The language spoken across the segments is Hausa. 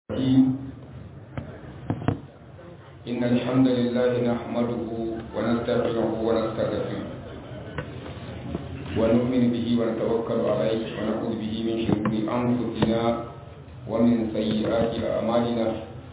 الرحيم إن الحمد لله نحمده ونستغفره ونستغفره ونؤمن به ونتوكل عليه ونعوذ به من شرور أنفسنا ومن سيئات أعمالنا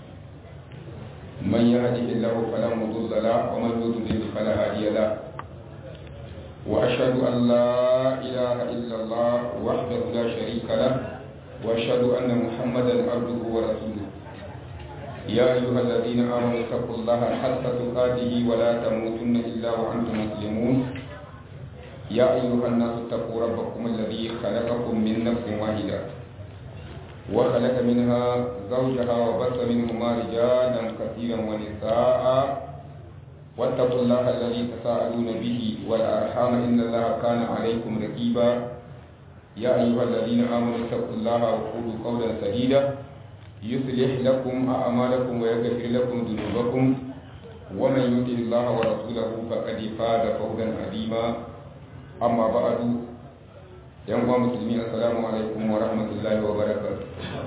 من يهده الله فلا مضل له ومن يضلل فلا هادي له وأشهد أن لا إله إلا الله وحده لا شريك له وأشهد أن محمدا عبده ورسوله يا أيها الذين آمنوا اتقوا الله حق تقاته ولا تموتن إلا وأنتم مسلمون يا أيها الناس اتقوا ربكم الذي خلقكم من نفس واحدة وخلق منها زوجها وبث منهما رجالا كثيرا ونساء واتقوا الله الذي تساءلون به والأرحام إن الله كان عليكم رقيبا يا أيها الذين آمنوا اتقوا الله وقولوا قولا سديدا يصلح لكم أعمالكم ويغفر لكم ذنوبكم ومن يطع الله ورسوله فقد فاز فوزا عظيما أما بعد يا مسلمين السلام عليكم ورحمة الله وبركاته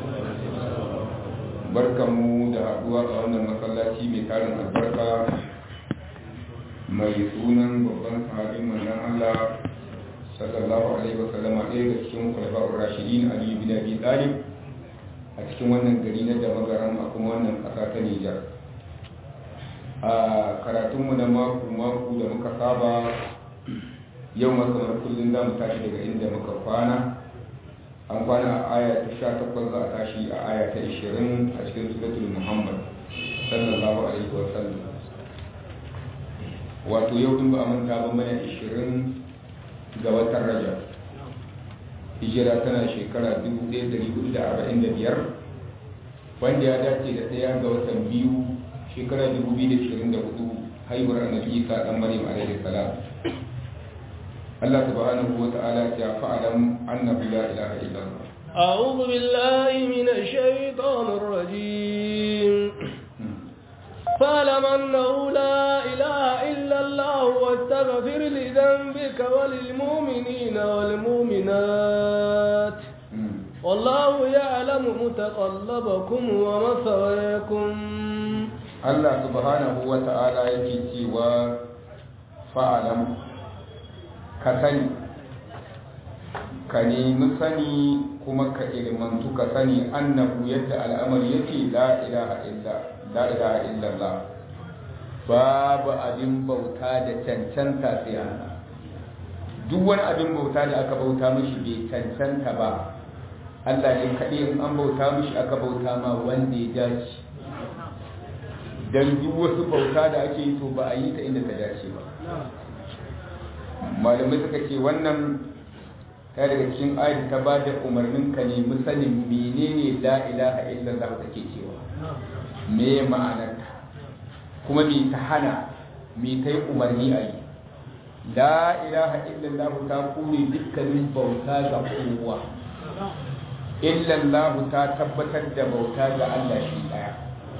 barkanmu da haɗuwa a wannan masallaci mai tarin albarka mai sunan babban sahabin manzon Allah sallallahu alaihi wa sallam ɗaya da cikin kwalifa'ur rashidin ali bin abi talib a cikin wannan gari na damagaran a kuma wannan ƙasa ta nijar a karatunmu na mako mako da muka saba yau ma kamar kullum za mu tashi daga inda muka kwana an kwana a aya ta sha takwas za a tashi a aya ta ishirin a cikin suratul muhammad sallallahu alaihi wa sallam wato yau in ba a manta ba mana ishirin ga watan rajab hijira tana shekara 1445 wanda ya dace da ɗaya ga watan biyu shekara 2024 haihuwar annabi isa dan maryam alaihi salam Allah subhanahu wa ta'ala ya fa'alam annahu la ilaha illallah أعوذ بالله من الشيطان الرجيم فاعلم أنه لا إله إلا الله واستغفر لذنبك وللمؤمنين والمؤمنات والله يعلم متقلبكم ومثواكم الله سبحانه وتعالى يكي فاعلم كسني ka nemi sani kuma ka ilmantu ka sani annahu yadda al'amari yake la ilaha illa la ilaha illallah babu abin bauta da cancanta sai Allah duk wani abin bauta da aka bauta mishi bai cancanta ba Allah ne kaɗai in an bauta mishi aka bauta ma wanda ya dace dan duk wasu bauta da ake yi to ba a yi ta inda ta dace ba malamai suka ce wannan ta daga cikin ayat ta ba da umarnin ka nemi sanin menene la ilaha illallah take cewa me ma'anarta kuma me ta hana me ta yi umarni a yi la ilaha illallah ta kure dukkanin bauta ga kowa illallah ta tabbatar da bauta ga Allah shi daya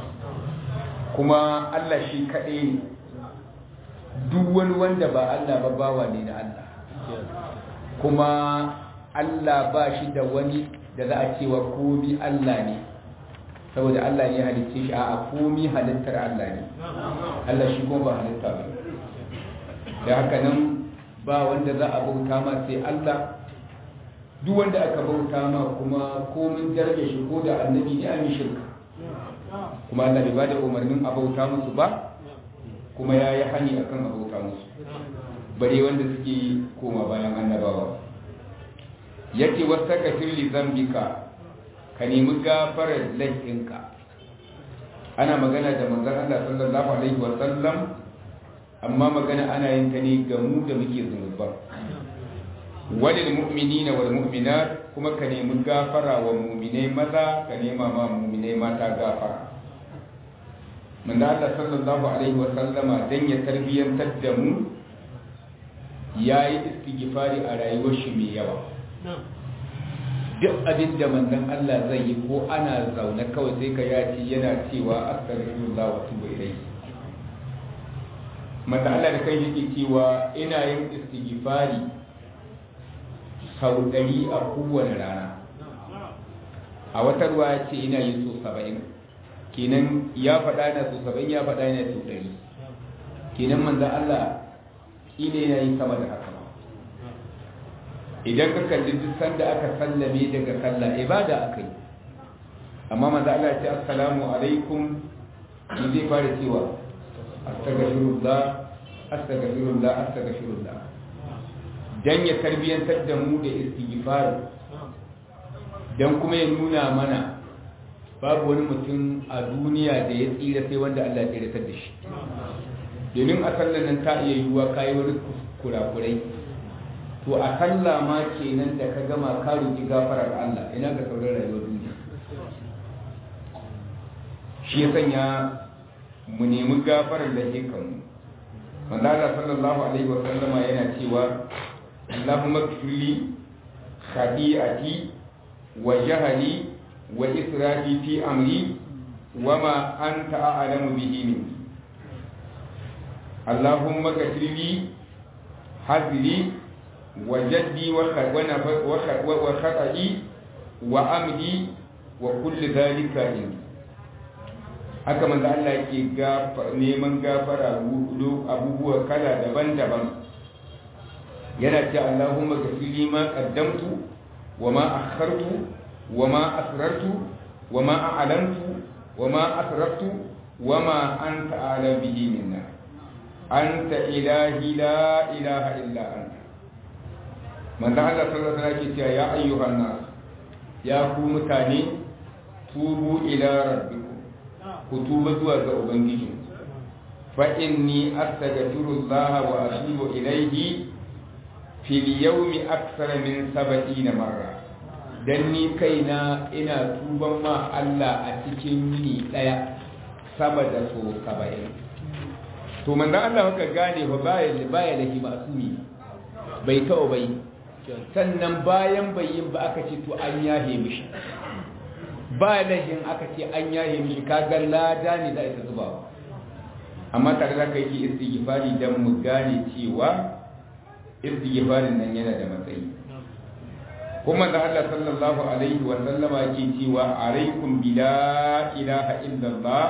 kuma Allah shi kaɗai ne duk wani wanda ba Allah ba bawa ne na Allah kuma Allah ba shi da wani da za a cewa komi Allah ne saboda Allah ne halitta shi a komi halittar Allah ne Allah shi kuma ba halitta ba da haka nan ba wanda za a bauta ma sai Allah duk wanda aka bauta ma kuma komin daraja shi ko da annabi ne an yi shirka kuma Allah bai bada umarnin a bauta musu ba kuma ya yi hani akan a bauta musu bare wanda suke koma bayan annabawa yake wasta ka firli zambika ka nemi gafarar laifinka ana magana da manzon Allah sallallahu alaihi wasallam amma magana ana yin ta ne ga mu da muke zunuba walil mu'minina wal mu'minat kuma ka nemi gafara wa mu'minai maza ka nema ma mu'minai mata gafara manzon Allah sallallahu alaihi wasallama dan ya tarbiyantar da mu ya yi istighfari a rayuwar shi mai yawa duk abin da manzon Allah zai yi ko ana zaune kawai sai ka yaci yana cewa astaghfirullah wa tubu ilayhi mata Allah da kai yake cewa ina yin istighfari sau ɗari a kowane rana a wata ruwa ya ce ina yin so saba'in kenan ya faɗa yana so saba'in ya faɗa yana so ɗari kenan manzan Allah ina yana yi sama da haka idan ka kalli duk sanda aka sallame daga sallah ibada aka yi amma manzan Allah ya ce assalamu alaikum shi zai fara cewa astaghfirullah astaghfirullah astaghfirullah dan ya tarbiyantar da mu da istighfar dan kuma ya nuna mana babu wani mutum a duniya da ya tsira sai wanda Allah ya tsiratar da shi domin a sallar nan ta iya yiwuwa kayi wani kurakurai to a sallah ma kenan da ka gama ka roki gafarar Allah ina ga sauran rayuwar duniya shi ya sanya mu nemi gafarar da ke kanmu manzala sallallahu alaihi wa sallama yana cewa Allahumma kfirli khati'ati wa jahali wa israfi fi amri wa ma anta a'lamu bihi minni Allahumma kfirli hazli wa jaddi wa wa khata'i wa amdi wa kulli dhalika indi haka manzo Allah yake neman gafara abubuwa kala daban-daban yana ce Allahumma ghfirli ma qaddamtu wa ma akhartu wa ma asrartu wa ma a'lantu wa ma asraftu wa ma anta a'lam bihi minna anta ilahi la ilaha illa anta manzo Allah sallallahu alaihi wasallam yake ya ayyuhan nas ya ku mutane tubu ila rabbikum ku tuba zuwa ga ubangiji fa inni astaghfirullah wa atubu ilayhi fil yawmi akthara min 70 marra dan ni kaina ina tuban ma Allah a cikin yini daya sama da so 70 to manzo Allah haka gane fa baya baya lahi masumi bai taɓa bai sannan bayan bayin ba aka ce to an yahe mishi ba lahin aka ce an yaye mishi kaga lada ne za a ita zubawa amma tare da kai ki istighfari dan mu gane cewa istighfarin nan yana da matsayi kuma da Allah sallallahu alaihi wa sallama ke cewa alaikum bila ilaha illallah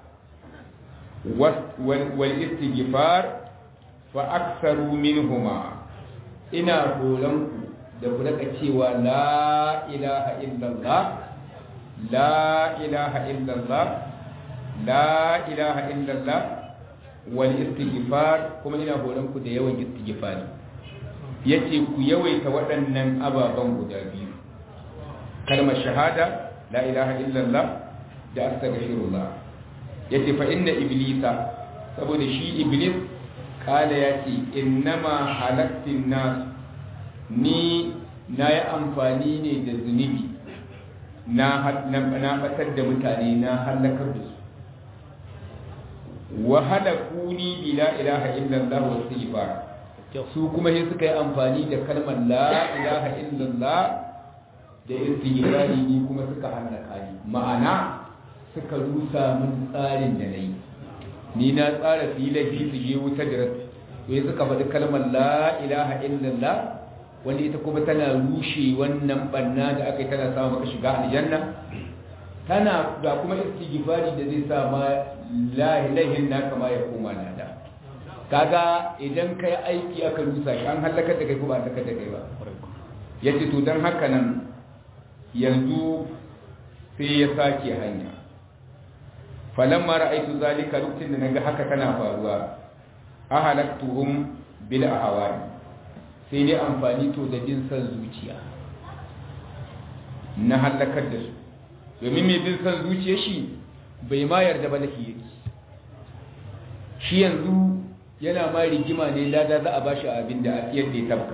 wal istighfar fa aktsaru minhuma ina horon ku da ku rika cewa la ilaha illallah لا إله إلا الله لا إله إلا الله والاستغفار كما ina horon ku da yawan istighfari yace ku yawaita waɗannan ababan guda biyu kalmar shahada la ilaha illallah da astaghfirullah yace fa inna iblisa saboda shi iblis kala yace innama halaktin nas ni na yi amfani ne da zunubi na batar da mutane na halakar da su wa halakuni bi la ilaha illallah wa istighfar su kuma sai suka yi amfani da kalmar la ilaha illallah da istighfari ni kuma suka halaka ni ma'ana suka rusa min tsarin da nayi ni na tsara filafi su je wuta da sai suka faɗi kalmar la ilaha illallah wanda ita kuma tana rushe wannan banna da aka yi tana samu maka shiga aljanna tana ga kuma istighfari da zai sa ma lahin naka ma ya koma nada kaga idan kai aiki aka rusa shi an halaka da kai ko ba halaka da kai ba yace to dan haka nan yanzu sai ya sake hanya falamma ra'aytu zalika lokacin da naga haka tana faruwa ahalaktuhum bil ahwani sai dai amfani to da bin san zuciya na halakar da su domin mai bin san zuciya shi bai ma yarda ba lafi yake shi yanzu yana ma rigima ne lada za a ba shi abin da yadda ya tabka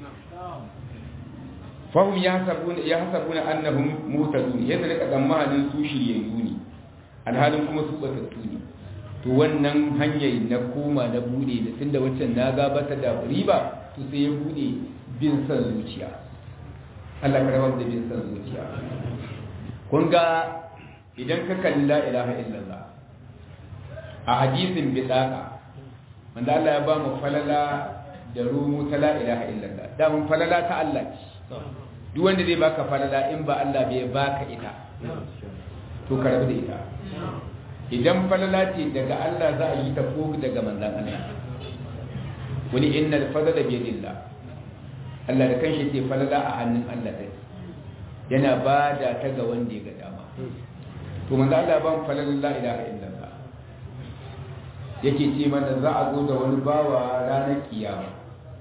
fahim ya hasabu na annahun mutazun yadda da kaɗan mahalin su shiryayyu ne alhalin kuma su batattu ne to wannan hanyar na koma na bude da tunda waccan na gabata da riba to sai ya bude bin san zuciya Allah ka rawar da bin san zuciya kun ga idan ka kalli la ilaha illallah a hadisin bidaka wanda Allah ya ba mu falala da rumu ta la ilaha illallah da mun falala ta Allah ce duk wanda zai baka falala in ba Allah bai baka ita to ka rabu da ita idan falala ce daga Allah za a yi ta ko daga manzan Allah wani innal fadla bi yadillah Allah da kanshi ce falala a hannun Allah dai yana ba da ta ga wanda ya ga dama to manzo Allah ban falala la ilaha illallah yake ce mana za a zo da wani bawa ranar kiyama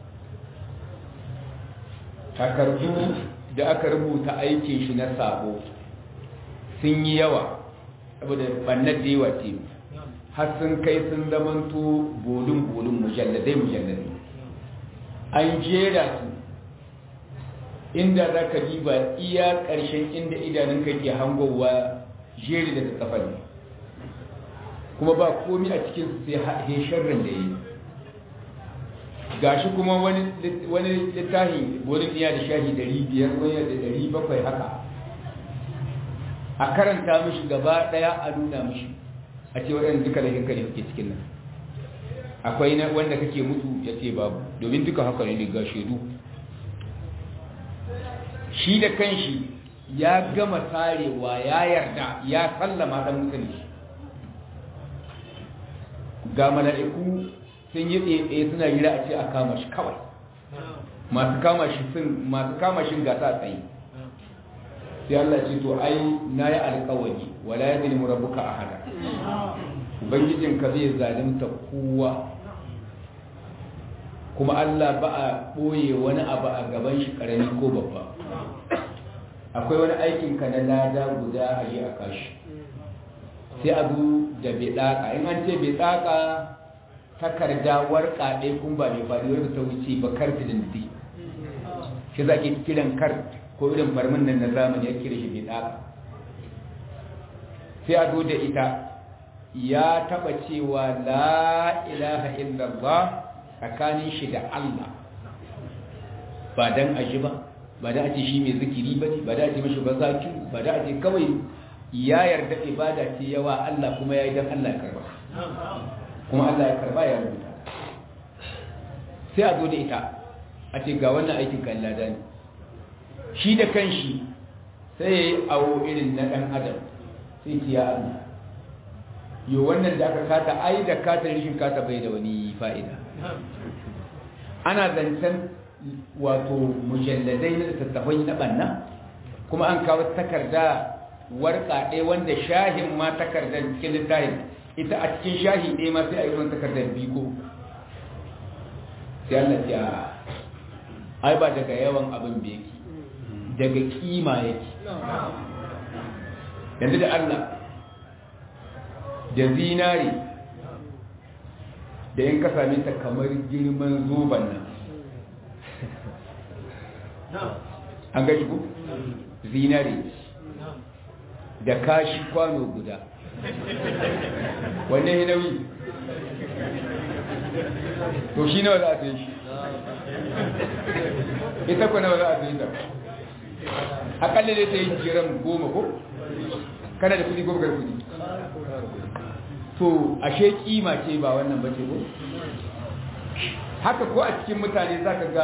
takardu da aka rubuta aikin shi na sabo sun yi yawa saboda bannar da yawa ce har sun kai sun zamanto bolin-bolin mujalladai-mujalladai an jera su inda za ka diba iya ƙarshen inda idanunka ke hangowa jeri da kafar kuma ba komi a cikin sai sharrin da yi gashi kuma wani littafi bolin iya da shahi 500 wani da 700 haka a karanta mishi gaba daya a nuna mishi a ce waɗanda duka da hinkali suke cikin nan akwai na wanda kake mutu ya ce babu domin duka haka ne ga shaidu shi da kanshi ya gama tarewa ya yarda ya sallama dan musulmi ga mala'iku sun yi tsaye suna yi a ce a kama shi kawai masu kama shi sun masu kama shi gasa tsaye sai Allah ce to ai na yi alkawari wala ya zini murabuka a hada ubangijinka zai zalimta kowa kuma Allah ba a ɓoye wani abu a gaban shi ƙarami ko babba akwai wani aikinka na lada guda a yi a kashi sai a zo da bai ɗaka in an ce bai ɗaka takarda warka ɗaya kun ba mai faɗi wadda ta wuce ba karfi da nufi shi za ke kiran kart ko irin farmin nan na zamani ya kira shi bai ɗaka sai a zo da ita ya taɓa cewa la ilaha illallah tsakanin shi da Allah ba don aji ba ba da ake shi mai zikiri ba ba da ake mashi ba zaki ba da ake kawai ya yarda ibada ce yawa Allah kuma ya yi don Allah ya karba kuma Allah ya karba ya rubuta sai a zo da ita a ce ga wannan aikin kan lada ne shi da kanshi sai ya yi awo irin na ɗan adam sai ce ya Allah yo wannan da aka kata ai da kata rishin kata bai da wani fa'ida ana zancen wato mujalladai na tattafai na ɓanna kuma an kawo takarda warka ɗaya wanda shahin ma takardar cikin littafin ita a cikin shahi ɗaya ma sai a yi ruwan takardar biko sai Allah ya ai ba daga yawan abin da yake daga kima yake yanzu da Allah da zinari da yin ka same ta kamar girman zoban nan an gaji ku zinari da kashi kwano guda wanne ya nauyi to shi nawa za a sai shi ita ku nawa za a sai ta akalla dai ta yi jiran goma ko kana da kudi goma kudi to ashe kima ce ba wannan bace ko haka ko a cikin mutane za ka ga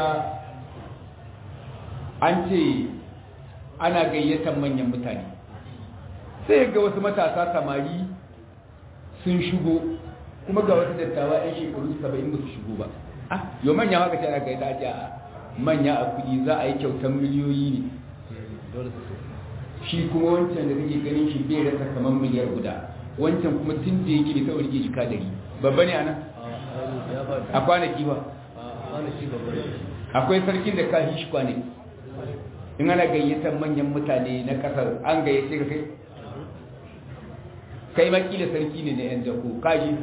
an ce ana gayyatar manyan mutane sai ga wasu matasa samari sun shigo kuma ga wasu dattawa 'yan shekaru saba'in ba su shigo ba ah yau manya haka ce ana gayyata ake a manya a kudi za a yi kyautar miliyoyi ne shi kuma wancan da kake ganin shi bai rasa kamar miliyar guda wancan kuma tun da yake ta rike jika dari babba ne ana a kwanaki ba akwai sarkin da ka shi kwanaki in ana gayyatar manyan mutane na kasar an gayyace ka kai kai makila sarki ne na yan jako kaji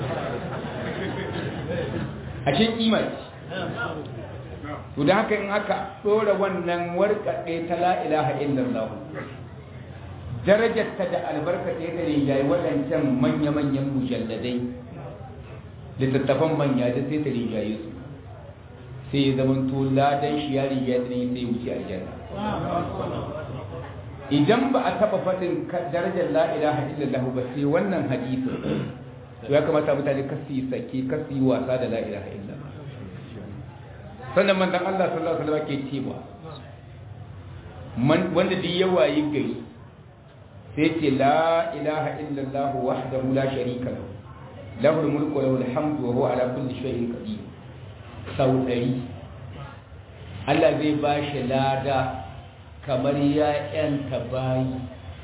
a shi kima ce to da haka in aka ɗora wannan warkaɗe ta la'ilaha illallah darajarta da albarkata ya gare yayi waɗancan manya-manyan mujalladai littattafan manya da sai ta rijaye su sai ya zama to ladan shi ya rijaye ne sai wuce aljanna idan ba a taɓa faɗin darajar la'ilaha illallah ba sai wannan hadisi to ya kamata mutane kasi sake kasi wasa da la'ilaha illallah sannan manzon Allah sallallahu alaihi wasallam ke cewa wanda duk yawa yi gari sai ce la ilaha illallah wahdahu la sharika lahu lahul mulku wa lahul hamdu wa huwa ala kulli shay'in qadir sau ɗari Allah zai ba shi lada kamar ya ‘yanta bayi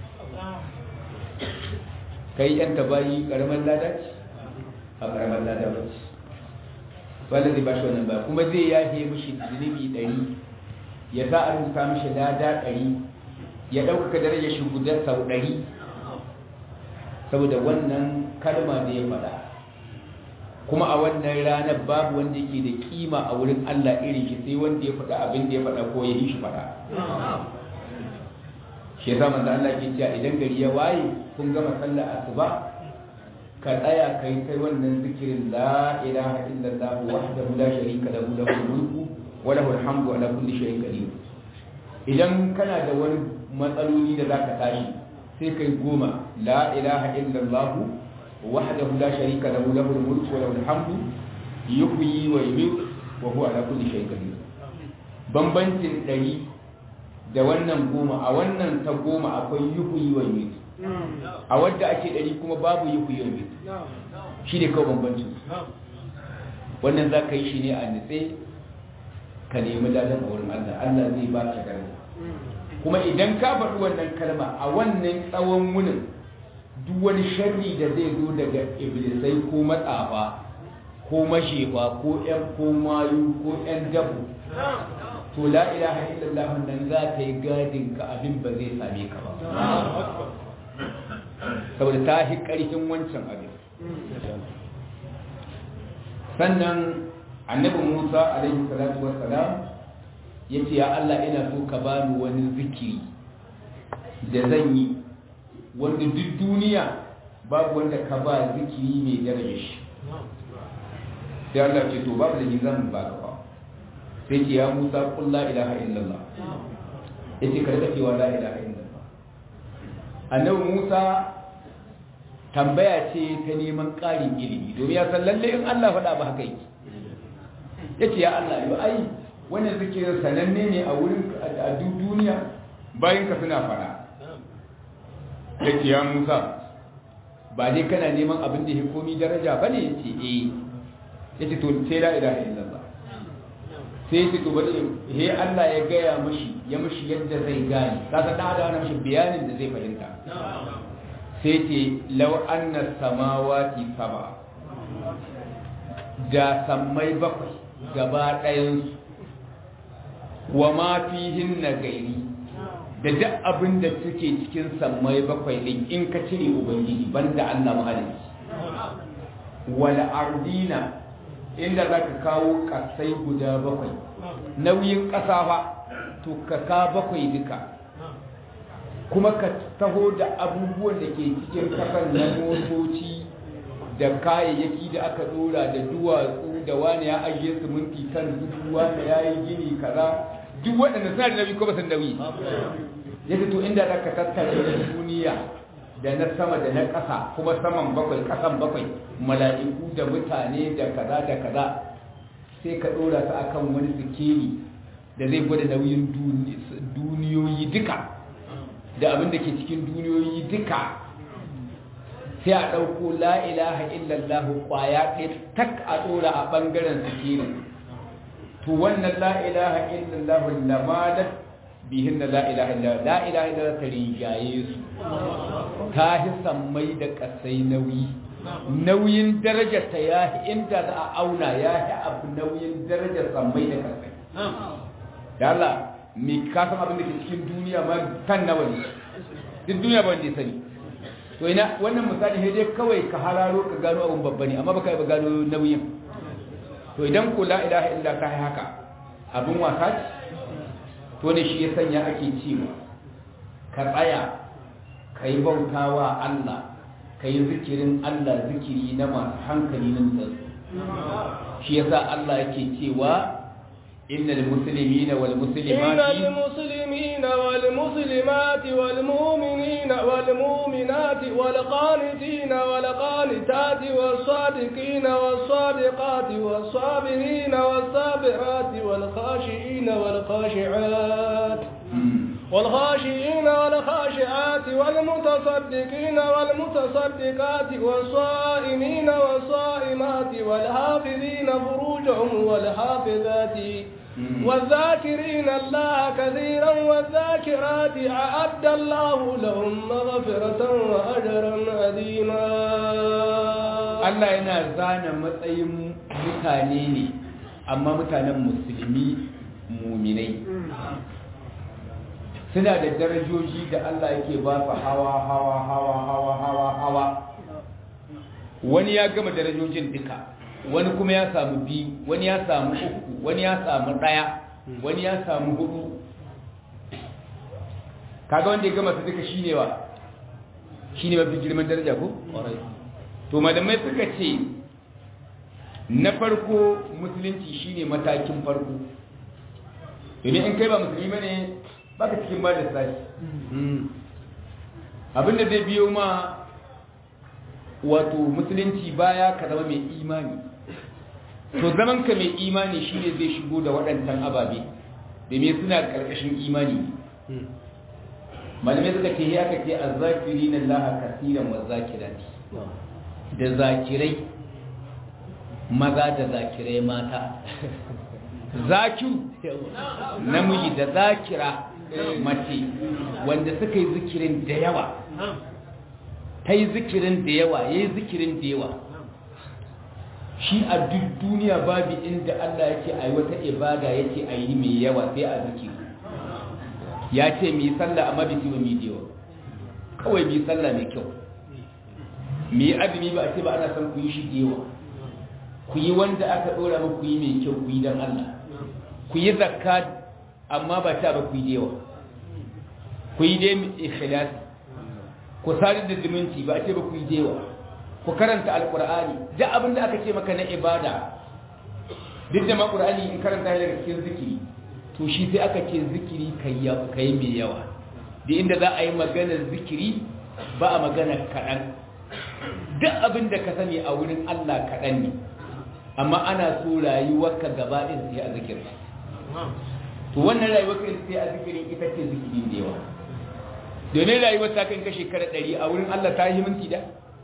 kai ‘yanta bayi ƙaramin lada ce a ƙaramin lada ba ce wanda zai ba shi wannan ba kuma zai yafe mishi zunubi ɗari ya sa a rubuta mishi lada ɗari ya ɗaukaka darajar shi guda sau ɗari saboda wannan kalma da ya faɗa kuma a wannan ranar babu wanda yake da kima a wurin Allah irin shi sai wanda ya faɗa abin da ya faɗa ko ya yi shi faɗa shi yasa manzo Allah ke cewa idan gari ya waye kun gama sallar asuba ka tsaya kai kai wannan zikirin la ilaha illallah wahdahu la sharika lahu lahul mulku wa lahul hamdu ala kulli shay'in qadir idan kana da wani matsaloli da zaka tashi sai kai goma la ilaha illallah وحده لا شريك له له الملك وله الحمد يحيي ويميت وهو على كل شيء قدير bambancin ɗari da wannan goma a wannan ta goma akwai yuhuyi wa yumit a wadda ake ɗari kuma babu yuhuyi wa yumit shi ne kawai bambancin wannan za ka yi shi ne a nitse ka nemi ladan a wurin Allah Allah zai ba ka gani kuma idan ka faɗi wannan kalma a wannan tsawon wunin duk wani sharri da zai zo daga iblisai ko matsafa ko mashefa ko ƴan ko mayu ko ƴan dabu to la ilaha illallah nan za ta yi gadin ka abin ba zai same ka ba saboda ta hi ƙarfin wancan abin sannan annabi musa alaihi salatu wassalam ya ce ya allah ina so ka bani wani zikiri da zan yi wanda duk duniya babu wanda ka ba zikiri mai daraja shi sai Allah ce to babu da ni zan ba ka ba sai ce ya Musa qul la ilaha illallah yace ka rika cewa la ilaha illallah annabi Musa tambaya ce ta neman ƙarin ilimi domin ya san lalle in Allah faɗa ba haka yake yace ya Allah yo ai wannan zikirin sananne ne a wurin a duk duniya bayan ka suna faɗa ya ce ya musa ba dai kana neman abin da ya komi daraja ba ne ya ce eh ya ce to sai la ilaha illallah sai ya ce to bari he Allah ya gaya mashi ya mashi yadda zai gane ka san da ada mashi bayanin da zai fahimta sai ce law anna samawati saba da sammai bakwai gaba ɗayan wa ma fihin na gairi da duk abin da suke cikin sammai bakwai din in ka cire ubangiji banda Allah mahalicci wal ardina inda zaka kawo kasai guda bakwai nauyin kasa fa to ka ka bakwai duka kuma ka taho da abubuwan da ke cikin kasan na motoci da kayayyaki da aka dora da duwatsu da wani ya ajiye siminti kan dubu wani ya yi gini kaza duk waɗanda suna da nauyi ko ba su nauyi ya to inda za ka tattara da duniya da na sama da na ƙasa kuma saman bakwai ƙasan bakwai mala'iku da mutane da kaza da kaza sai ka ɗora su akan wani sikeli da zai gwada nauyin duniyoyi duka da abin da ke cikin duniyoyi duka sai a ɗauko la'ilaha illallah ƙwaya ɗaya tak a ɗora a ɓangaren sikelin to wannan la'ilaha illallah lamalar bihin da la'ilaha illallah la'ilaha illallah ta rinjaye su ta hi sammai da ƙasai nauyi nauyin darajar ta ya hi inda za a auna ya hi abu nauyin darajar sammai da ƙasai da Allah mai kasan abin da ke cikin duniya ma kan nawa ne duk duniya ba wanda ya sani to ina wannan misali sai dai kawai ka hararo ka gano abun babba ne amma baka yi ba gano nauyin to idan ko la ilaha illa ta haka abin wasa ce to ne shi ya sanya ake cewa ka tsaya ka yi bautawa Allah ka yi zikirin Allah zikiri na masu hankali na mutsatsu shi yasa Allah yake cewa إن المسلمين والمسلمات إن المسلمين والمسلمات والمؤمنين والمؤمنات والقانتين والقانتات والصادقين والصادقات والصابرين والصابرات والخاشعين والخاشعات والخاشعين والخاشعات والمتصدقين والمتصدقات والصائمين والصائمات والحافظين فروجهم والحافظات والذاكرين الله كثيرا والذاكرات أعد الله لهم مغفرة وأجرا عظيما Allah yana zana matsayin mutane ne amma mutanen musulmi muminai suna da darajoji da Allah yake ba su hawa hawa hawa hawa hawa hawa wani ya gama darajojin duka wani kuma ya samu biyu wani ya samu uku wani ya samu ɗaya wani ya samu hudu kaga wanda ya gama su duka shine wa shine mafi girman daraja ko to malamai suka ce na farko musulunci shine matakin farko domin in kai ba musulmi bane baka cikin ba da sashi abinda zai biyo ma wato musulunci baya ka zama mai imani to zaman ka mai imani shine zai shigo da waɗancan ababe domin suna ƙarƙashin imani malamai suka ce ya kace azzakiri na laha kasiran wa zakirati da zakirai maza da zakirai mata zakiru namiji da zakira mace wanda suka yi zikirin da yawa ta yi zikirin da yawa ya yi zikirin da yawa shi a duk duniya babu inda Allah yake a yi wata ibada yake a yi mai yawa sai a zikiri ya ce mai sallah amma bai wa mai yawa kawai mai sallah mai kyau mai azumi ba a ce ba ana son ku yi shi da yawa ku yi wanda aka ɗora muku yi mai kyau ku yi don Allah ku yi zakka amma ba ta ba ku yi da yawa ku yi dai ikhlasi ku sadar da zumunci ba a ce ba ku yi da yawa ku karanta alkur'ani duk abin da aka ce maka na ibada duk da ma qur'ani in karanta daga cikin zikiri to shi sai aka ce zikiri kai kai mai yawa da inda za a yi maganar zikiri ba a magana kaɗan duk abin da ka sani a wurin Allah kaɗan ne amma ana so rayuwarka gaba ɗin sai a zikirin to wannan rayuwarka sai a zikirin ita ce zikiri da yawa domin rayuwar ta kan kashe shekara ɗari a wurin Allah ta yi minti da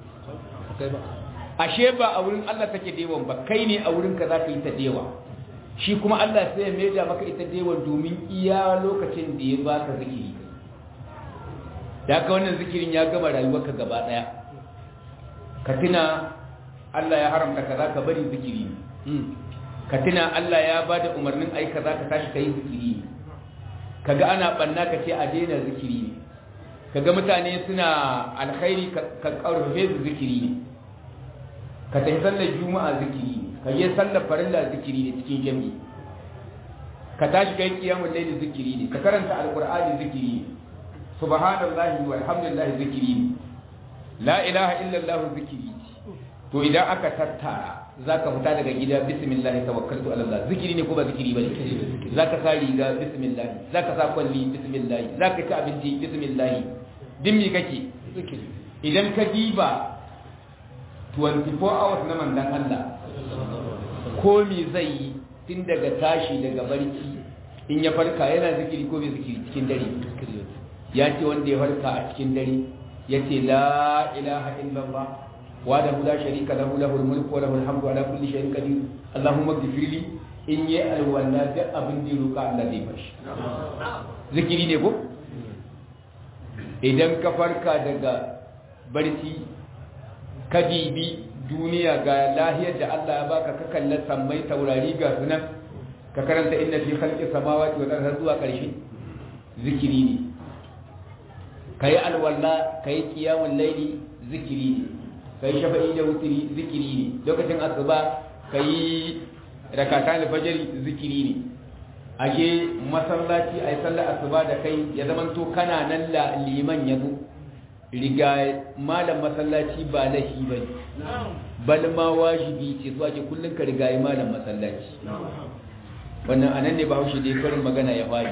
ashe ba a wurin Allah take dewan ba kai ne a wurin ka za ka yi ta dewa shi kuma Allah sai ya maida maka ita dewan domin iya lokacin da ya baka zikiri da ka wannan zikirin ya gama rayuwarka gaba ɗaya ka tuna Allah ya haramta kaza ka bari zikiri ka tuna Allah ya ba da umarnin ai kaza ka tashi ka yi zikiri kaga ana banna ka ce a daina zikiri ne kaga mutane suna alkhairi ka karfe su zikiri ne ka tafi sallar juma'a zikiri ne ka je sallar farilla zikiri ne cikin jami'i ka tashi kai kiyamul layli zikiri ne ka karanta alqur'ani zikiri ne subhanallahi walhamdulillahi zikiri ne la ilaha illallah zikiri to idan aka tattara zaka fita daga gida bismillah tawakkaltu ala Allah zikiri ne ko ba zikiri bane zaka sa riga bismillah zaka sa kwalli bismillah zaka ci abinci bismillah din mi kake zikiri idan ka diba 24 hours na mandan Allah ko me zai yi tun daga tashi daga barci in ya farka yana zikiri ko bai zikiri cikin dare ya ce wanda ya farka a cikin dare ya ce la ilaha illallah وحده لا شريك له له الملك وله الحمد على كل شيء قدير اللهم اغفر لي in yi alwala duk abin da roƙa Allah zai bashi zikiri ne ko idan ka farka daga barci ka dibi duniya ga lahiyar da Allah ya baka ka kalla sammai taurari ga sunan ka karanta inna fi khalqi samawati wal ardi zuwa ƙarshe zikiri ne kai alwala kai qiyamul layli zikiri ne kai shafa'i da wutiri zikiri ne lokacin asuba kai rakata alfajiri zikiri ne aje masallaci ay sallar asuba da kai ya zamanto kana nan la liman yazo riga malam masallaci ba lahi bane bal ma wajibi ce zuwa ke kullun ka riga malam masallaci wannan anan ne bahaushe dai karin magana ya fari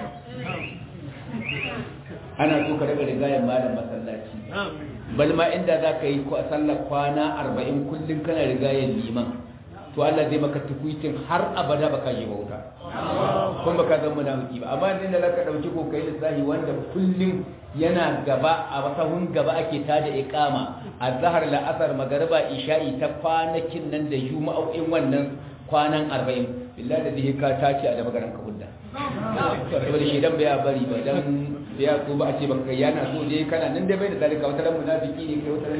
ana so ka daga riga malam masallaci bal ma inda za ka yi sallar kwana arba'in kullum kana rigayen liman to Allah zai maka tukuitin har abada baka yi bauta kun baka zama munafiki ba amma inda zaka dauki ko kai lissahi wanda kullum yana gaba a sahun gaba ake tada iqama azhar la asar magariba isha'i ta kwanakin nan da juma'o'in wannan kwanan 40 billahi da zai ka tace a da magaran ka hudda saboda shi dan bai bari ba dan ya ko ba a ce baka yana so dai kana nan dai bai da zalika wata ran munafiki ne kai wata ran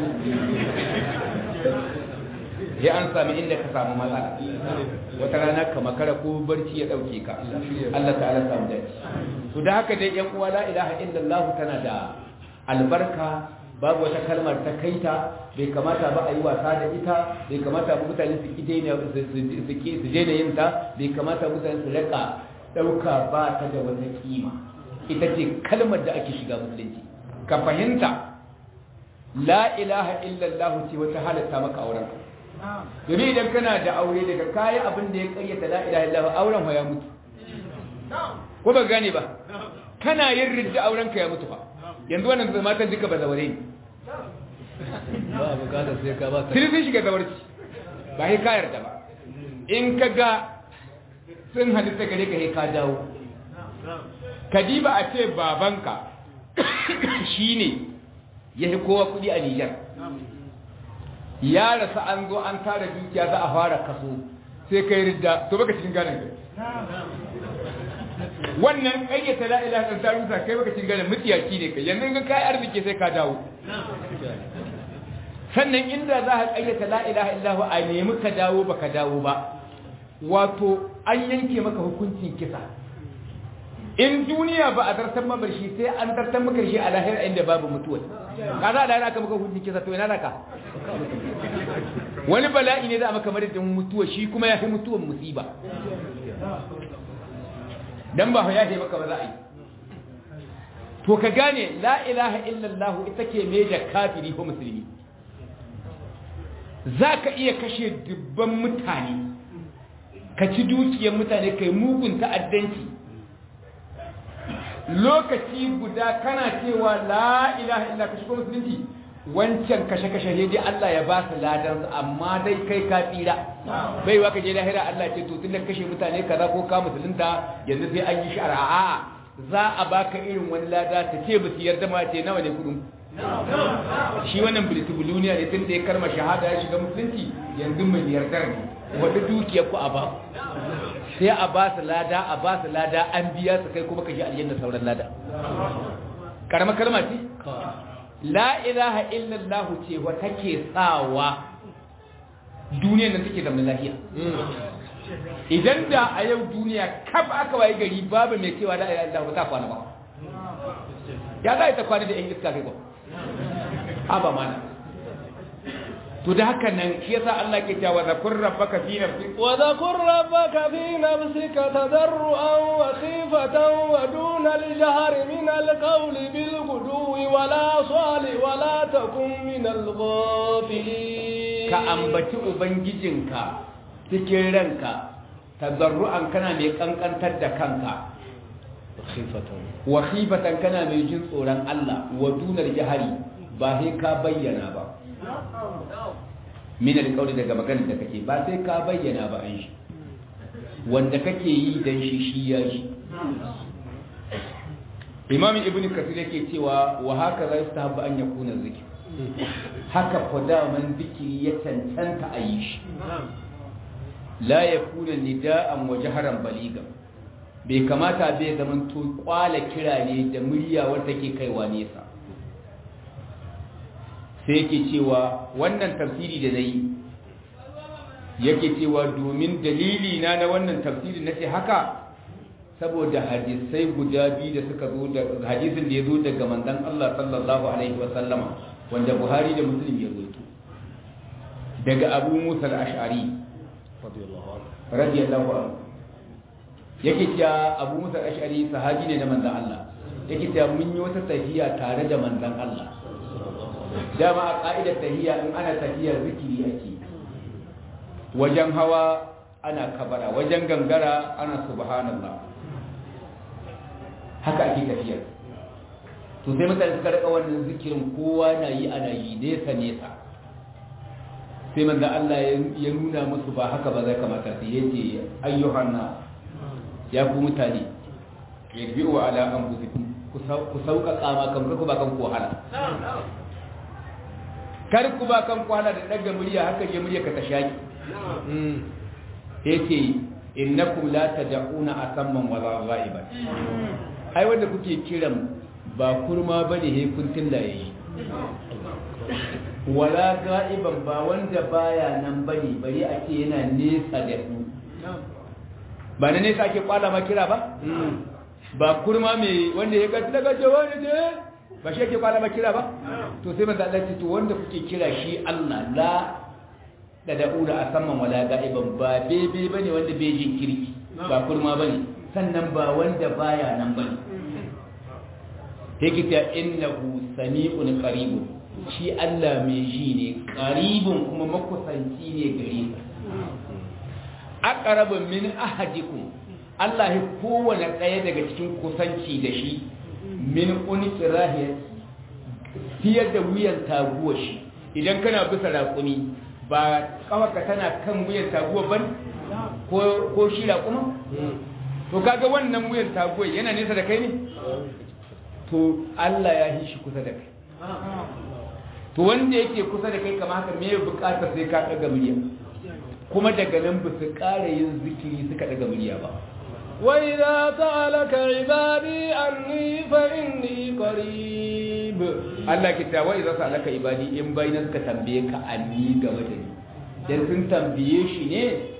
sai an sami inda ka samu matsala wata rana ka makara ko barci ya dauke ka Allah ta'ala samu dace to da haka dai yan uwa la ilaha illallah tana da albarka babu wata kalmar ta kaita bai kamata ba a yi wasa da ita bai kamata ba mutane su daina su daina yin ta bai kamata mutane su raka dauka ba ta da wata kima ita ce kalmar da ake shiga musulunci ka fahimta la ilaha illallah ce wata halatta maka auren domin idan kana da aure daga kayan abin da ya kayyata la ilaha illallah auren ya mutu ko ba gane ba kana yin ridda auren ka ya mutu fa yanzu wannan zama ta jika ba zaure ne ba bukata sai ka ba tiri sun shiga zawarci ba sai ka yarda ba in ka ga sun halitta gare ka sai ka dawo kadiba a ce babanka shine ya fi kowa kudi a Nijar ya rasa an zo an tara dukiya za a fara kaso sai kai ridda to baka cikin ganin kai wannan ƙayyata la ilaha illallah ta rusa kai baka cikin ganin mutiyaci ne kai yanzu ga kai arziki sai ka dawo sannan inda za ka ƙayyata la ilaha illallah a nemi ka dawo baka dawo ba wato an yanke maka hukuncin kisa in duniya ba a zartar mabar shi sai an zartar maka shi a lahira inda babu mutuwa ka za a lahira aka maka hukuncin kisa to ina da ka wani bala'i ne za a maka madadin mutuwa shi kuma ya fi mutuwan musiba dan ba ya ce maka ba za a yi to ka gane la ilaha illallah ita ke mai da kafiri ko musulmi za ka iya kashe dubban mutane ka ci dukiyar mutane kai mugun ta'addanci lokaci guda kana cewa la ilaha illa ka shigo musulunci wancan kashe-kashe ne dai Allah ya ba su ladan amma dai kai ka tsira bai wa ka je lahira Allah ce to tun da kashe mutane kaza ko ka musulunta yanzu sai an yi shari'a za a baka irin wani lada ta ce ba su yarda ma ce nawa ne kudin shi wannan bilitubuluniya ne tun da ya karma shahada ya shiga musulunci yanzu mai yardar ne wadda dukiyar ku a ba sai a ba su lada a ba su lada an biya su kai kuma ka shi aljanna sauran lada karama kalma ce la ilaha illallah ce wa take sawa duniyar nan take zama lafiya idan da a yau duniya kaf aka waye gari babu mai cewa la ilaha illallah ta kwana ba ya za ta kwana da yan iska kai ba aba mana to da haka nan shi yasa Allah ke cewa zakur rabbaka fi nafsik wa zakur rabbaka fi nafsika tadarruan wa khifatan wa duna al-jahri min al-qawli bil ghudwi wa la sali wa la takun min al-ghafilin ka ambaci ubangijinka cikin ranka tadarruan kana mai kankantar da kanka wa khifatan kana mai jin tsoron Allah wa duna al-jahri ba sai ka bayyana ba min alƙawli daga maganar da kake ba sai ka bayyana ba an shi wanda kake yi dan shi shi ya shi imam ibn kasir yake cewa wa haka za su tahabba an yakuna zikir haka man zikiri ya cancanta a yi shi la yakuna nida'an wa jaharan baliga bai kamata bai zaman to kwala kira ne da murya wanda take kaiwa nesa sai yake cewa wannan tafsiri da na yi yake cewa domin dalili na na wannan tafsiri na ce haka saboda hadisai guda biyu da suka zo da hadisin da ya zo daga manzon Allah sallallahu alaihi wa sallama wanda Buhari da Muslim ya zo daga Abu Musa al-Ash'ari radiyallahu anhu yake cewa Abu Musa al-Ash'ari sahabi ne na manzon Allah yake cewa mun yi wata tafiya tare da manzon Allah dama a ƙa'idar tahiyya in ana tafiya zikiri ake wajen hawa ana kabara wajen gangara ana subhanallah haka ake tafiyar to sai mutane suka rika wannan zikirin kowa na yi ana yi nesa nesa sai manzo Allah ya nuna musu ba haka ba zai kamata su yace ayyuhan nas ya ku mutane yarbi'u ala anfusikum ku sauƙaƙa ma kan ku ba kan ku wahala kar ku ba kan ku wahala da daga murya haka je murya ka ta shaki yace innakum la tad'una asamman wala ghaiban ai wanda kuke kiran ba kurma bane he kun tillaye wala ga'iban ba wanda baya nan bane bari a ce yana nesa da ku ba na nesa ake kwala ma kira ba ba kurma mai wanda ya gaji daga jawa ne ne ba shi ake kwala ma kira ba to sai manzo Allah ce to wanda kuke kira shi Allah la da da'una a saman wala ga'iban ba bebe bane wanda bai jin kirki ba kurma bane sannan ba wanda baya nan bane yake ta innahu sami'un qaribun shi Allah mai ji ne qaribun kuma makusanci ne gare ka aqrabu min ahadikum Allah ya kowane ɗaya daga cikin kusanci da shi min unqirahi fiye da wuyan taguwa shi idan kana bisa raƙumi ba kawaka tana kan wuyan taguwa ban ko ko shi raƙuma to kaga wannan wuyan taguwa yana nesa da kai ne to Allah ya yi shi kusa da kai to wanda yake kusa da kai kama haka me bukatar sai ka daga murya kuma daga nan ba su ƙara yin zikiri suka daga murya ba وإذا سألك عبادي عني فإني قريب Allah ki ta wai za su alaka ibadi in bai na suka tambaye ka anni game da ni dan sun tambaye shi ne